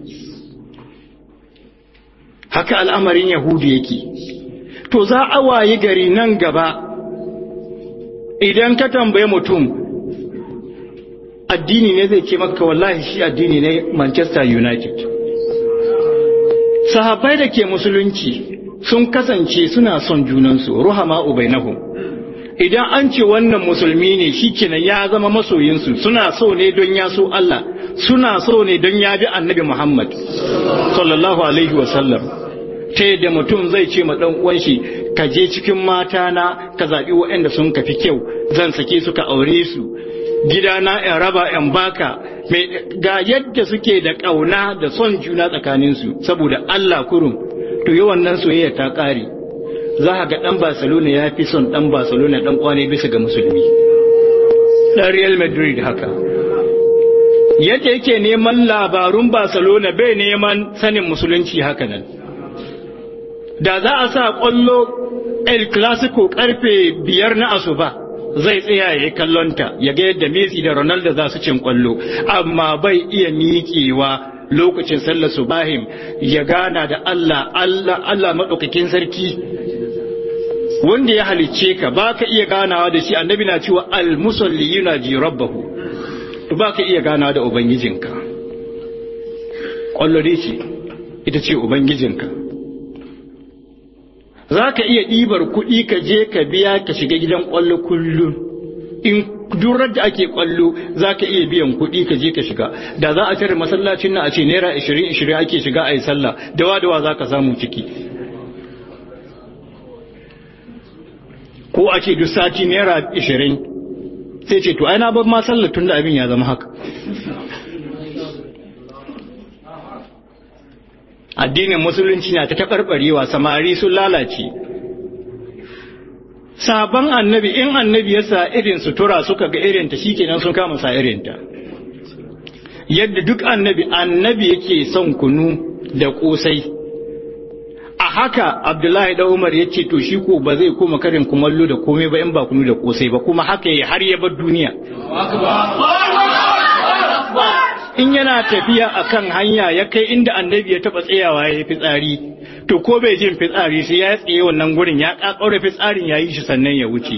haka al'amarin yahudu yake to za a wayi gari nan gaba idan ka tambaye mutum addini ne zai ce maka wallahi shi addini ne manchester united sahabbai da ke musulunci sun kasance suna son junansu ruhama ubainahum idan an ce wannan musulmi ne shikenan ya zama masoyinsu suna so ne don ya so Allah suna so ne don ya bi annabi Muhammad sallallahu alaihi wasallam ta yadda mutum zai ce ma dan uwan shi ka je cikin mata na ka zabi waɗanda sun kafi kyau zan sake su ka aure su gidana in raba in baka ga yadda suke da ƙauna da son juna tsakaninsu saboda Allah kurum to yi wannan soyayya ta ƙare za ga ɗan Barcelona ya fi son ɗan Barcelona ɗan kwane bisa ga musulmi ɗan Real Madrid haka yadda yake neman labarun Barcelona bai neman sanin musulunci haka nan da za a sa ƙwallo El Clasico ƙarfe biyar na asuba zai tsaya ya yi kallonta ya ga yadda Messi da Ronaldo za su cin kwallo amma bai iya miƙewa lokacin sallar subahim ya gana da Allah Allah Allah madaukakin sarki wanda ya halicce ka baka iya ganawa da shi annabi na cewa al musalli yunaji rabbahu baka iya ganawa da ubangijinka kwallo dai ce ita ce ubangijinka za ka iya ɗibar kuɗi ka je ka biya ka shiga gidan ƙwallo kullum in durar da ake ƙwallo za ka iya biyan kuɗi ka je ka shiga da za a tare masallacin nan a ce naira ishirin ishirin ake shiga a yi sallah dawa dawa za ka samu ciki ko a ce duk sati naira ishirin sai ce to ai na bar ma sallah tun da abin ya zama haka addinin musulunci na ta taɓarɓarewa samari sun lalace sabon annabi in annabi ya sa irin sutura suka ga irinta shikenan sun kama sa irinta yadda duk annabi annabi yake son kunu da kosai a haka abdullahi da umar ya ce to shi ko ba zai koma karin kumallo da komai ba in ba kunu da kosai ba kuma haka ya har ya bar duniya in yana tafiya akan hanya ya kai inda annabi ya taba tsayawa ya yi fitsari to ko bai jin fitsari sai ya tsaye wannan gurin ya kakkaure fitsarin ya yi shi sannan ya wuce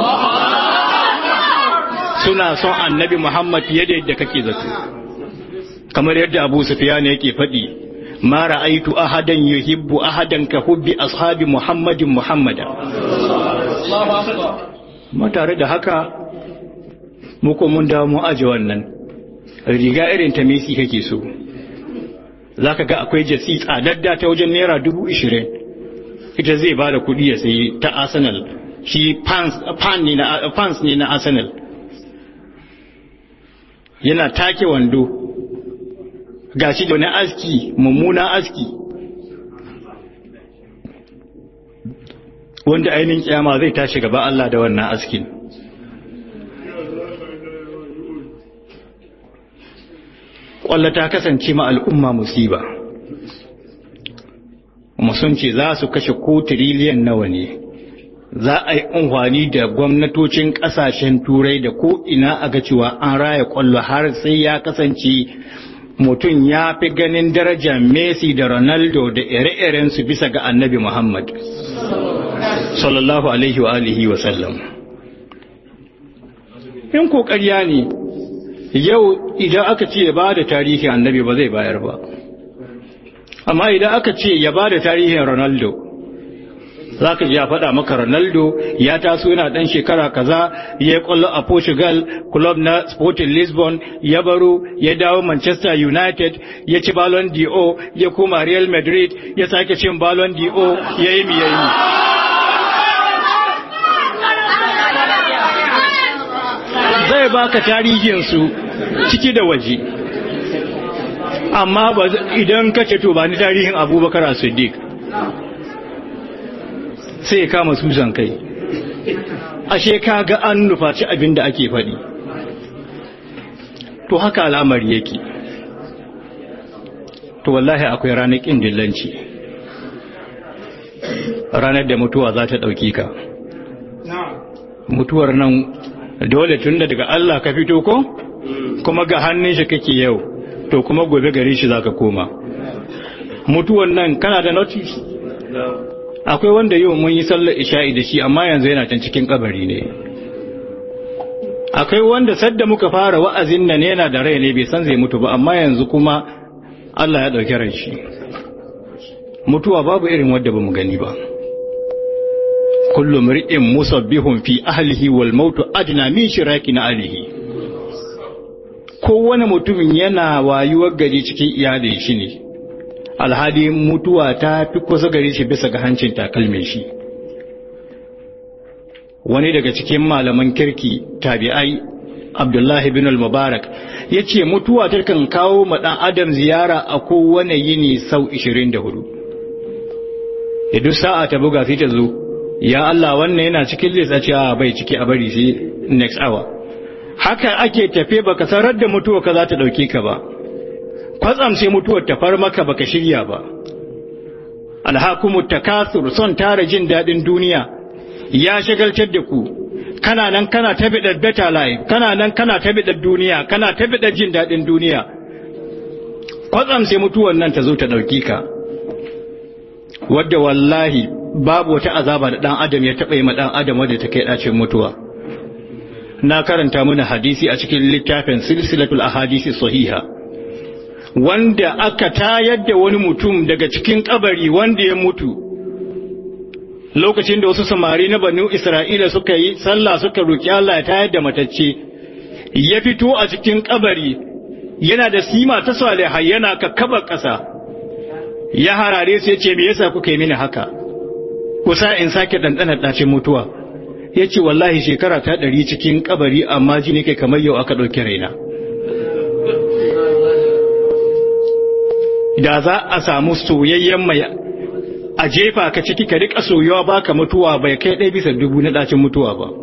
suna son annabi muhammad fiye da yadda kake zato kamar yadda abu sufyan yake faɗi ma ra'aitu ahadan yuhibbu ahadan ka hubbi ashabi muhammadin muhammada ma tare da haka muku mun dawo mu aje wannan riga irin ta Messi kake so za ka ga akwai jasi tsadadda ta wajen naira dubu ishirin ita zai ba da kuɗi ya sayi ta arsenal shi fans ne na arsenal yana take wando ga shi da wani aski mummuna aski wanda ainihin kyama zai tashi gaba Allah da wannan askin kwallo ta kasance ma al'umma musiba sun ce za su kashe ko tiriliyan nawa ne za a yi amfani da gwamnatocin kasashen turai da ko ina a ga cewa an raya kwallo har sai ya kasance mutum ya fi ganin darajar messi da ronaldo da ire-iren su bisa ga annabi muhammad sallallahu alaihi wa alihi wa sallam in kokariya ne yau idan aka ce ya ba da tarihin annabi ba zai bayar ba amma idan aka ce ya ba da tarihin ronaldo za ka ji ya faɗa maka ronaldo ya taso yana ɗan shekara kaza ya kwallo a portugal club na sporting lisbon ya baro ya dawo manchester united ya ci ballon d'o ya koma real madrid ya sake cin ballon d'o ya yi miyayi zai baka tarihinsu ciki da waje amma idan ka ce to ba ni tarihin abubakar a siddiq sai ya kama susan kai ashe ka ga an nufaci abin da ake faɗi to haka al'amari yake to wallahi akwai ranar ƙin dillanci ranar da mutuwa za ta ɗauki ka mutuwar nan dole tun da daga Allah ka fito ko kuma ga hannun shi kake yau to kuma gobe gare shi zaka koma mutuwan nan kana da notice akwai wanda yau mun yi sallar isha'i da shi amma yanzu yana can cikin kabari ne akwai wanda sadda muka fara wa'azin nan yana da rai ne bai san zai mutu ba amma yanzu kuma Allah ya dauki ran shi mutuwa babu irin wadda bamu gani ba kullu mri'in musabbihun fi ahlihi wal mautu adna min shiraki na alihi kowane mutumin yana wayuwar gari cikin iyalin shi ne alhali mutuwa ta fi kusa gari shi bisa ga hancin takalmin shi wani daga cikin malaman kirki tabi'ai abdullahi bin al-mubarak ya ce mutuwa ta kan kawo ma ɗan adam ziyara a kowane yini sau 24 da duk sa'a ta buga sai ta zo ya Allah wannan yana cikin list a ce a bai ciki a bari sai next hour haka ake tafe baka sarar da mutuwa ka za ta dauke ka ba kwatsam sai mutuwar ta far maka baka shirya ba alhakumut takathur son tara jin dadin duniya ya shagaltar da ku kana nan kana ta bidar better life kana nan kana ta bidar duniya kana ta bidar jin dadin duniya kwatsam sai mutuwar nan ta zo ta dauke ka wadda wallahi babu wata azaba da dan adam ya taɓa yi ma dan adam wadda ta kai ɗacin mutuwa na karanta mana hadisi a cikin littafin silsilatul ahadisi sahiha wanda aka tayar da wani mutum daga cikin kabari wanda ya mutu lokacin da wasu samari na banu isra'ila suka yi sallah suka roki Allah ya tayar da matacce ya fito a cikin kabari yana da sima ta salihai yana kakkabar ƙasa ya harare su ya ce me yasa kuka yi mini haka kusa in sake ɗanɗanar ɗacin mutuwa ya ce wallahi shekara ta ɗari cikin kabari amma ji ne kai kamar yau aka ɗauki raina da za a samu soyayyen mai a jefa ka ciki ka rika soyuwa baka mutuwa bai kai ɗaya bisa dubu na ɗacin mutuwa ba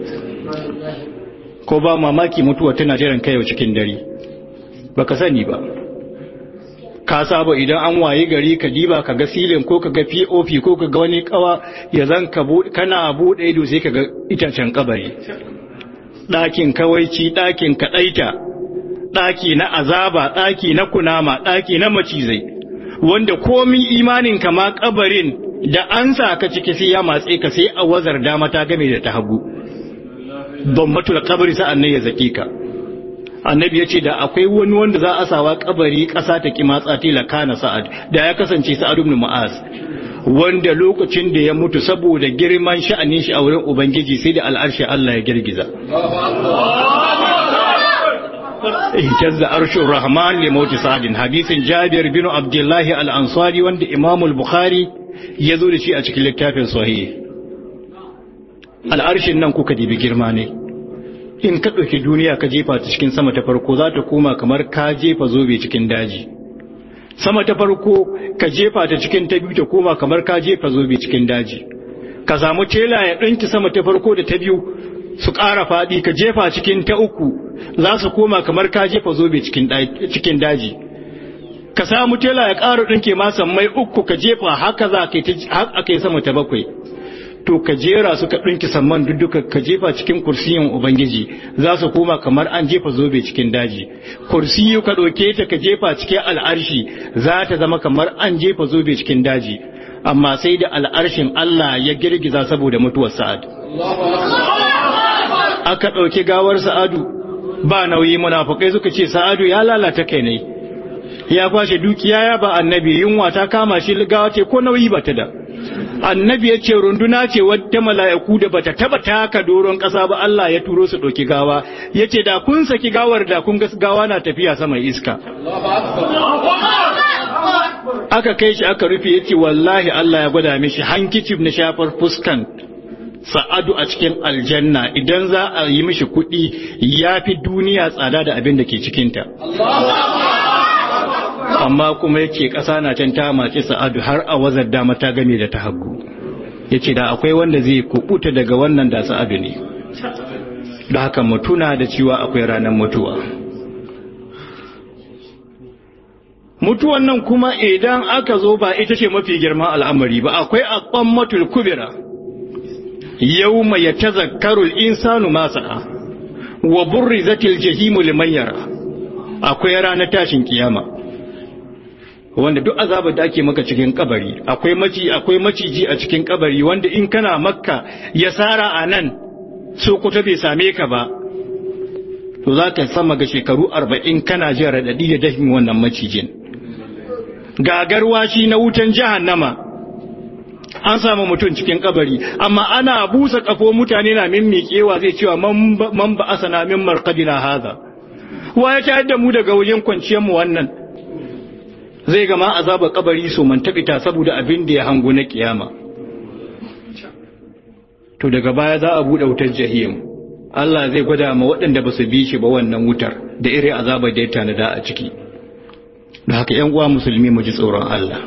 ko ba mamaki mutuwa tana jiran kai cikin dare baka sani ba ka saba idan an waye gari ka diba ka ga silin ko ka ga pop ko ka ga wani kawa ya zan ka kana buɗe ido sai ka ga itacen kabari ɗakin kawaici ɗakin kaɗaita ɗaki na azaba ɗaki na kunama ɗaki na macizai wanda komi imanin ka ma kabarin da an sa ka ciki sai ya matse ka sai a wazar dama ta game da ta hagu don matul kabari sa'an nan ya zaki ka annabi ya ce da akwai wani wanda za a sawa kabari ƙasa ta ki matsa tila kana sa'ad da ya kasance sa'ad ibn mu'az wanda lokacin da ya mutu saboda girman sha'anin shi a wurin ubangiji sai da al'arshi Allah ya girgiza ihtazza arshur rahman li mauti sa'adin hadisin jabir bin abdullahi al-ansari wanda imam al-bukhari ya zo da shi a cikin littafin sahih al'arshin nan kuka dibi girma ne in ka ɗauki duniya ka jefa ta cikin sama ta farko za ta koma kamar ka jefa zobe cikin daji sama ta farko ka jefa ta cikin ta biyu ta koma kamar ka jefa zobe cikin daji ka samu tela ya ɗinki sama ta farko da ta biyu su ƙara faɗi ka jefa cikin ta uku za su koma kamar ka jefa zobe cikin daji ka samu tela ya ƙara ɗinke masan mai uku ka jefa haka za ka yi sama ta bakwai to ka jera su ka ɗinki samman duka ka jefa cikin kursiyin ubangiji za su koma kamar an jefa zobe cikin daji kursiyu ka ɗauke ta ka jefa cikin al'arshi za ta zama kamar an jefa zobe cikin daji amma sai da al'arshin Allah ya girgiza saboda mutuwar sa'ad aka ɗauki gawar sa'adu ba nauyi munafukai suka ce sa'adu ya lalata kai ne ya kwashe dukiya ya ba annabi yunwa ta kama shi gawa ce ko nauyi ba ta da annabi ya ce runduna ce wadda mala'iku da bata taba taka doron ƙasa ba Allah ya turo su ɗauki gawa ya ce da kun saki gawar da kun ga gawa na tafiya sama iska aka kai shi aka rufe ya ce wallahi Allah ya gwada mishi hankicif na shafar fuskan sa'adu a cikin aljanna idan za a yi mishi kuɗi ya fi duniya tsada da abin da ke cikinta amma kuma yake ƙasa na can ta mace sa'adu har a wazar dama ta game da ta hagu ya ce da akwai wanda zai kubuta daga wannan da sa'adu ne da haka mutuna da cewa akwai ranar mutuwa mutuwan nan kuma idan aka zo ba ita ce mafi girman al'amari ba akwai a matul kubira yau mai ya tazakkarul insanu masa'a wa burrizatil jahimu liman yara akwai ranar tashin kiyama wanda duk azabar da ake maka cikin kabari akwai maci akwai maciji a cikin kabari wanda in kana makka ya sara a nan sokoto bai same ka ba to za ka sama ga shekaru arba'in kana jin raɗaɗi da dafin wannan macijin gagarwa shi na wutan jahannama an samu mutum cikin kabari amma ana busa kafo mutane na mimmiƙewa zai cewa man ba asana min marqadina haza wa ya tayar da mu daga wajen kwanciyar mu wannan zai gama azabar kabari so man tabita saboda abin da ya hango na kiyama to daga baya za a bude wutar jahim Allah zai gwada ma waɗanda ba su bi shi ba wannan wutar da irin azabar da ya tanada a ciki da haka ƴan uwa musulmi mu ji tsoron Allah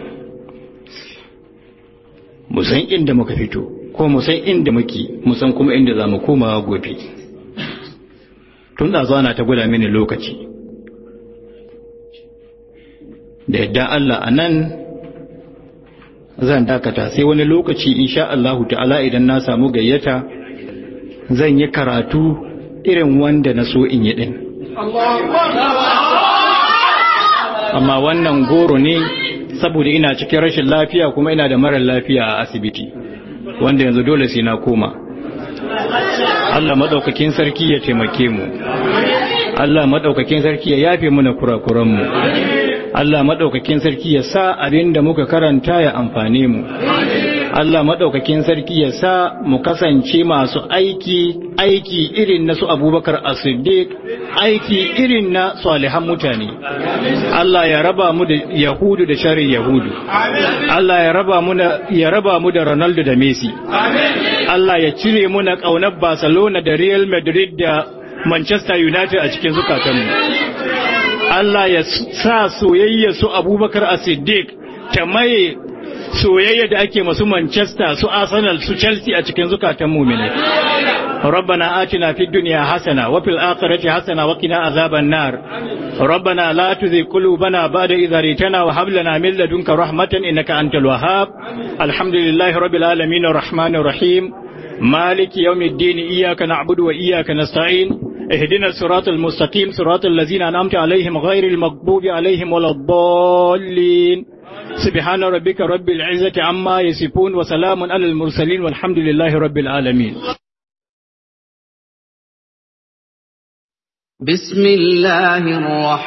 mu san inda muka fito ko mu san inda muke mu san kuma inda za mu komawa gobe tun da zuwa na ta gwada mini lokaci da yadda Allah a nan zan dakata sai wani lokaci insha Allahu ta'ala idan na samu gayyata zan yi karatu irin wanda na so in yi din amma wannan goro ne saboda ina cikin rashin lafiya kuma ina da marar lafiya a asibiti wanda yanzu dole sai na koma Allah madaukakin sarki ya taimake mu Allah madaukakin sarki ya yafe mana kurakuran mu Allah madaukakin sarki ya sa abin da muka karanta ya amfane mu Allah madaukakin sarki ya sa mu kasance masu aiki aiki irin na su Abubakar As-Siddiq aiki irin na salihan mutane Allah ya raba mu da Yahudu da sharri Yahudu Allah ya raba mu da ya raba mu da Ronaldo da Messi Allah ya cire mu na kaunar Barcelona da Real Madrid da Manchester United a cikin zukatanmu Allah ya sa soyayya su Abubakar as-Siddiq ta maye soyayya da ake masu Manchester su Arsenal su Chelsea a cikin zukatan mu'minai ربنا آتنا في الدنيا حسنة وفي الآخرة حسنة وقنا عذاب النار ربنا لا تزغ قلوبنا بعد إذ هديتنا وهب لنا من لدنك رحمة إنك أنت الوهاب الحمد لله رب العالمين الرحمن الرحيم مالك يوم الدين إياك نعبد وإياك نستعين اهدنا الصراط المستقيم صراط الذين أنعمت عليهم غير المغضوب عليهم ولا الضالين سبحان ربك رب العزة عما يصفون وسلام على المرسلين والحمد لله رب العالمين بسم الله الرحمن